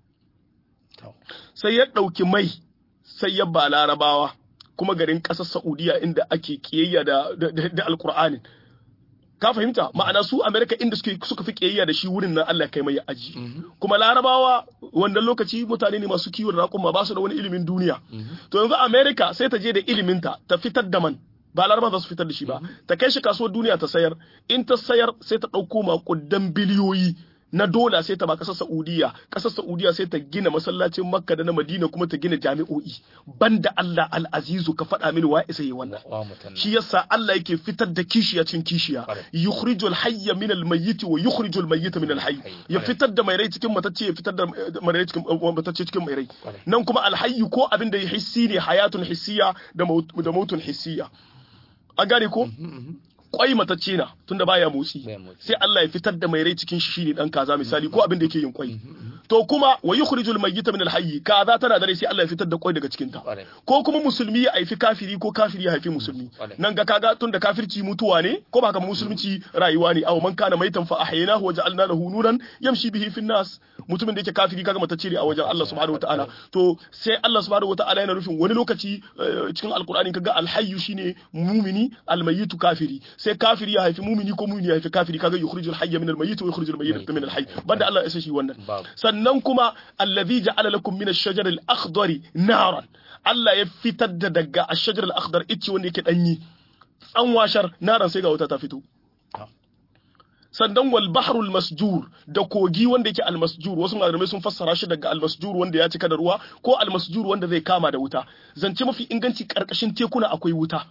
to sai ya dauki mai sai ya ba larabawa kuma garin kasar Saudiya inda ake kiyayya da da, da, da alqur'anin ka fahimta ma'ana su America inda suke suka fi kiyayya da shi wurin nan Allah kai mai aji kuma larabawa wannan lokaci mutane ne masu kiwon raƙuma ba su da wani ilimin duniya to yanzu America sai ta je da iliminta ta fitar da man ba laraba za su fitar da shi ba ta kai shi kasuwar duniya ta sayar in ta sayar sai ta ɗauko makudan biliyoyi na dola sai ta ba ƙasar Saudiya ƙasar Saudiya sai ta gina masallacin Makka da na Madina kuma ta gina jami'o'i banda Allah al-Azizu ka faɗa mini wa isa yi wannan wa mutum shi yasa Allah yake fitar da kishiya cikin kishiya Kwarai. yukhrijul hayya min al-mayyit wa yukhrijul mayyita min al-hayy ya Kwarai. fitar da mai rai cikin matacce ya fitar da mai rai cikin matacce cikin mai rai Kwarai. nan kuma al-hayyu ko abin da ya hissi ne hayatun hissiya da maut- da mautun hissiya an gane ko kwai matacce na tunda baya motsi Baya motsi. sai Allah ya fitar da mai rai cikin shi shine dan kaza misali ko abin da yake yin kwai to kuma wa yukhrijul mayyita min al-hayy kaza tana da rai sai Allah ya fitar da kwai daga cikin ta Kwarai. ko kuma musulmi ya haifi kafiri ko kafiri ya haifi musulmi Kwarai. nan ga kaga tun da kafirci mutuwa ne ko ba haka musulunci rayuwa ne aw man kana maitan fa ahyaynahu wa ja'alna lahu nuran yamshi bihi fin nas mutumin da yake kafiri kaga matacce ne a wajen Allah subhanahu wataala to sai Allah subhanahu wataala yana nufin wani lokaci eh, cikin alqur'ani kaga alhayyu shine mumini almayyitu kafiri sai kafiri ya haifi mumini ko mumini ya haifi kafiri kaga yukhrijul hayya min almayyit wa yukhrijul mayyita min alhayy banda Allah ya isa shi wannan Babu. sannan kuma allazi ja'ala lakum min ash-shajar al-akhdari naran Allah ya fitar da daga ash-shajar al-akhdar ice wanda yake danyi tsanwashar naran sai ga wuta ta fito Ah. sannan wal bahrul masjur da kogi wanda yake al masjur wasu malamai sun fassara shi daga al masjur wanda ya cika da ruwa ko al masjur wanda zai kama da wuta zance mafi inganci karkashin tekuna akwai wuta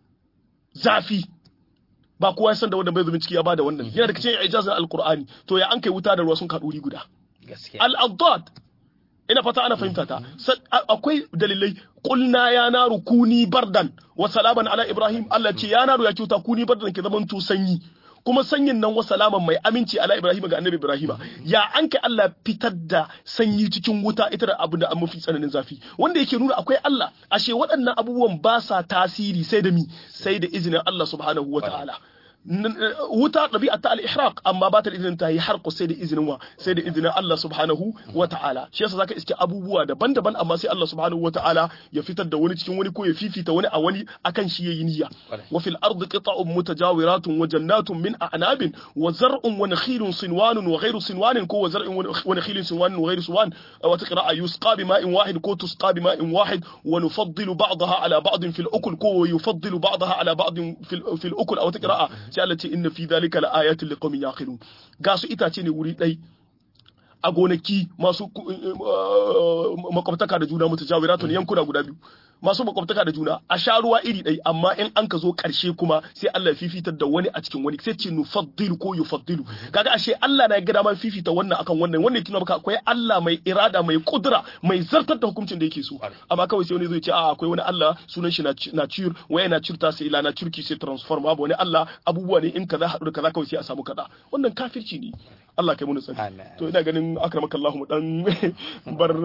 zafi ba kowa ya san da wanda bai zumin ciki ya bada wannan yana daga cikin ijazar alqur'ani to ya an kai wuta da ruwa sun kaɗu wuri guda gaskiya al-addad ina fata ana fahimta ta akwai dalilai qulna ya naru kuni bardan wa salaman ala ibrahim Allah ce ya naru ya kyauta kuni bardan ke zaman to sanyi kuma sanyin nan wa salaman mai aminci ala ibrahim ga annabi ibrahim ya an kai Allah fitar da sanyi cikin wuta ita da abu da an mafi tsananin zafi wanda yake nuna akwai Allah ashe waɗannan abubuwan ba sa tasiri sai da mi sai da izinin Allah subhanahu wa ta'ala wuta ɗabi'a ta al-ihraq amma ba ta da izinin ta yi harko sai da izinin wa sai da izinin Allah subhanahu wa ta'ala shi yasa zaka iske abubuwa daban-daban amma sai Allah subhanahu wa ta'ala ya fitar da wani cikin wani ko ya fifita wani a wani akan shi yayi niyya wa fil ardi qita'un mutajawiratun wa jannatun min a'nabin wa zar'un wa nakhilun sinwanun wa ghayru sinwanin ko wa zar'un wa nakhilun sinwanun wa ghayru sinwan wa taqra'a yusqa bima'in wahid ko tusqa bima'in wahid wa nufaddilu ba'daha ala ba'd fil ukul ko yufaddilu ba'daha ala ba'd fil ukul aw taqra'a sai Allah ce inna fi dhalika laayatin liqaumin yaqilun ga su itace ne wuri dai a gonaki masu makwabtaka da juna mutajawiratun yankuna guda biyu masu makwabtaka da juna a sha ruwa iri ɗai amma in an ka zo ƙarshe kuma sai Allah ya fifitar da wani a cikin wani sai ce nufaddilu ko yufaddilu kaga ashe Allah na gada ma fifita wannan akan wannan wannan yake maka akwai Allah mai irada mai kudura mai zartar da hukuncin da yake so amma kawai sai wani zai ce a akwai wani Allah sunan shi nature waya nature ta sai ila nature ki sai transform babu wani Allah abubuwa ne in kaza haɗu da kaza kawai sai a samu kaza wannan kafirci ne Allah kai mu tsari to ina ganin akramaka Allah mu dan bar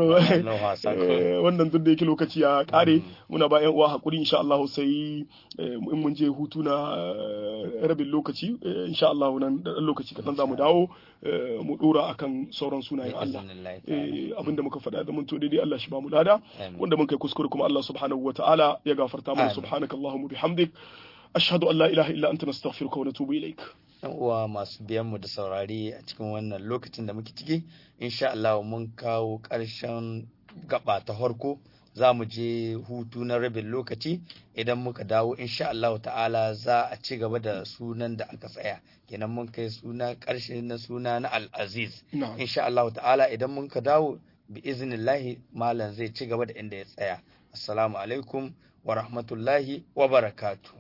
wannan duk da yake lokaci ya kare muna ba yan uwa hakuri insha Allah sai in mun je hutu na rabin lokaci insha Allah nan da lokaci kadan zamu dawo mu dora akan sauran sunayen Allah abinda muka faɗa da mun to daidai Allah shi ba mu lada wanda mun kai kuskure kuma Allah subhanahu wataala ya gafarta mana subhanakallahumma bihamdik ashhadu an la ilaha illa anta nastaghfiruka wa natubu ilaik yan uwa masu biyan mu da saurari a cikin wannan lokacin da muke ciki insha Allah mun kawo ƙarshen gaba ta farko za mu je hutu na rabin lokaci idan muka dawo insha Allah ta'ala za a ci gaba da sunan da aka tsaya kenan mun kai suna ƙarshe na suna na al-aziz insha Allah ta'ala idan mun ka dawo bi iznillahi malam zai ci gaba da inda ya tsaya assalamu alaikum wa rahmatullahi wa barakatuh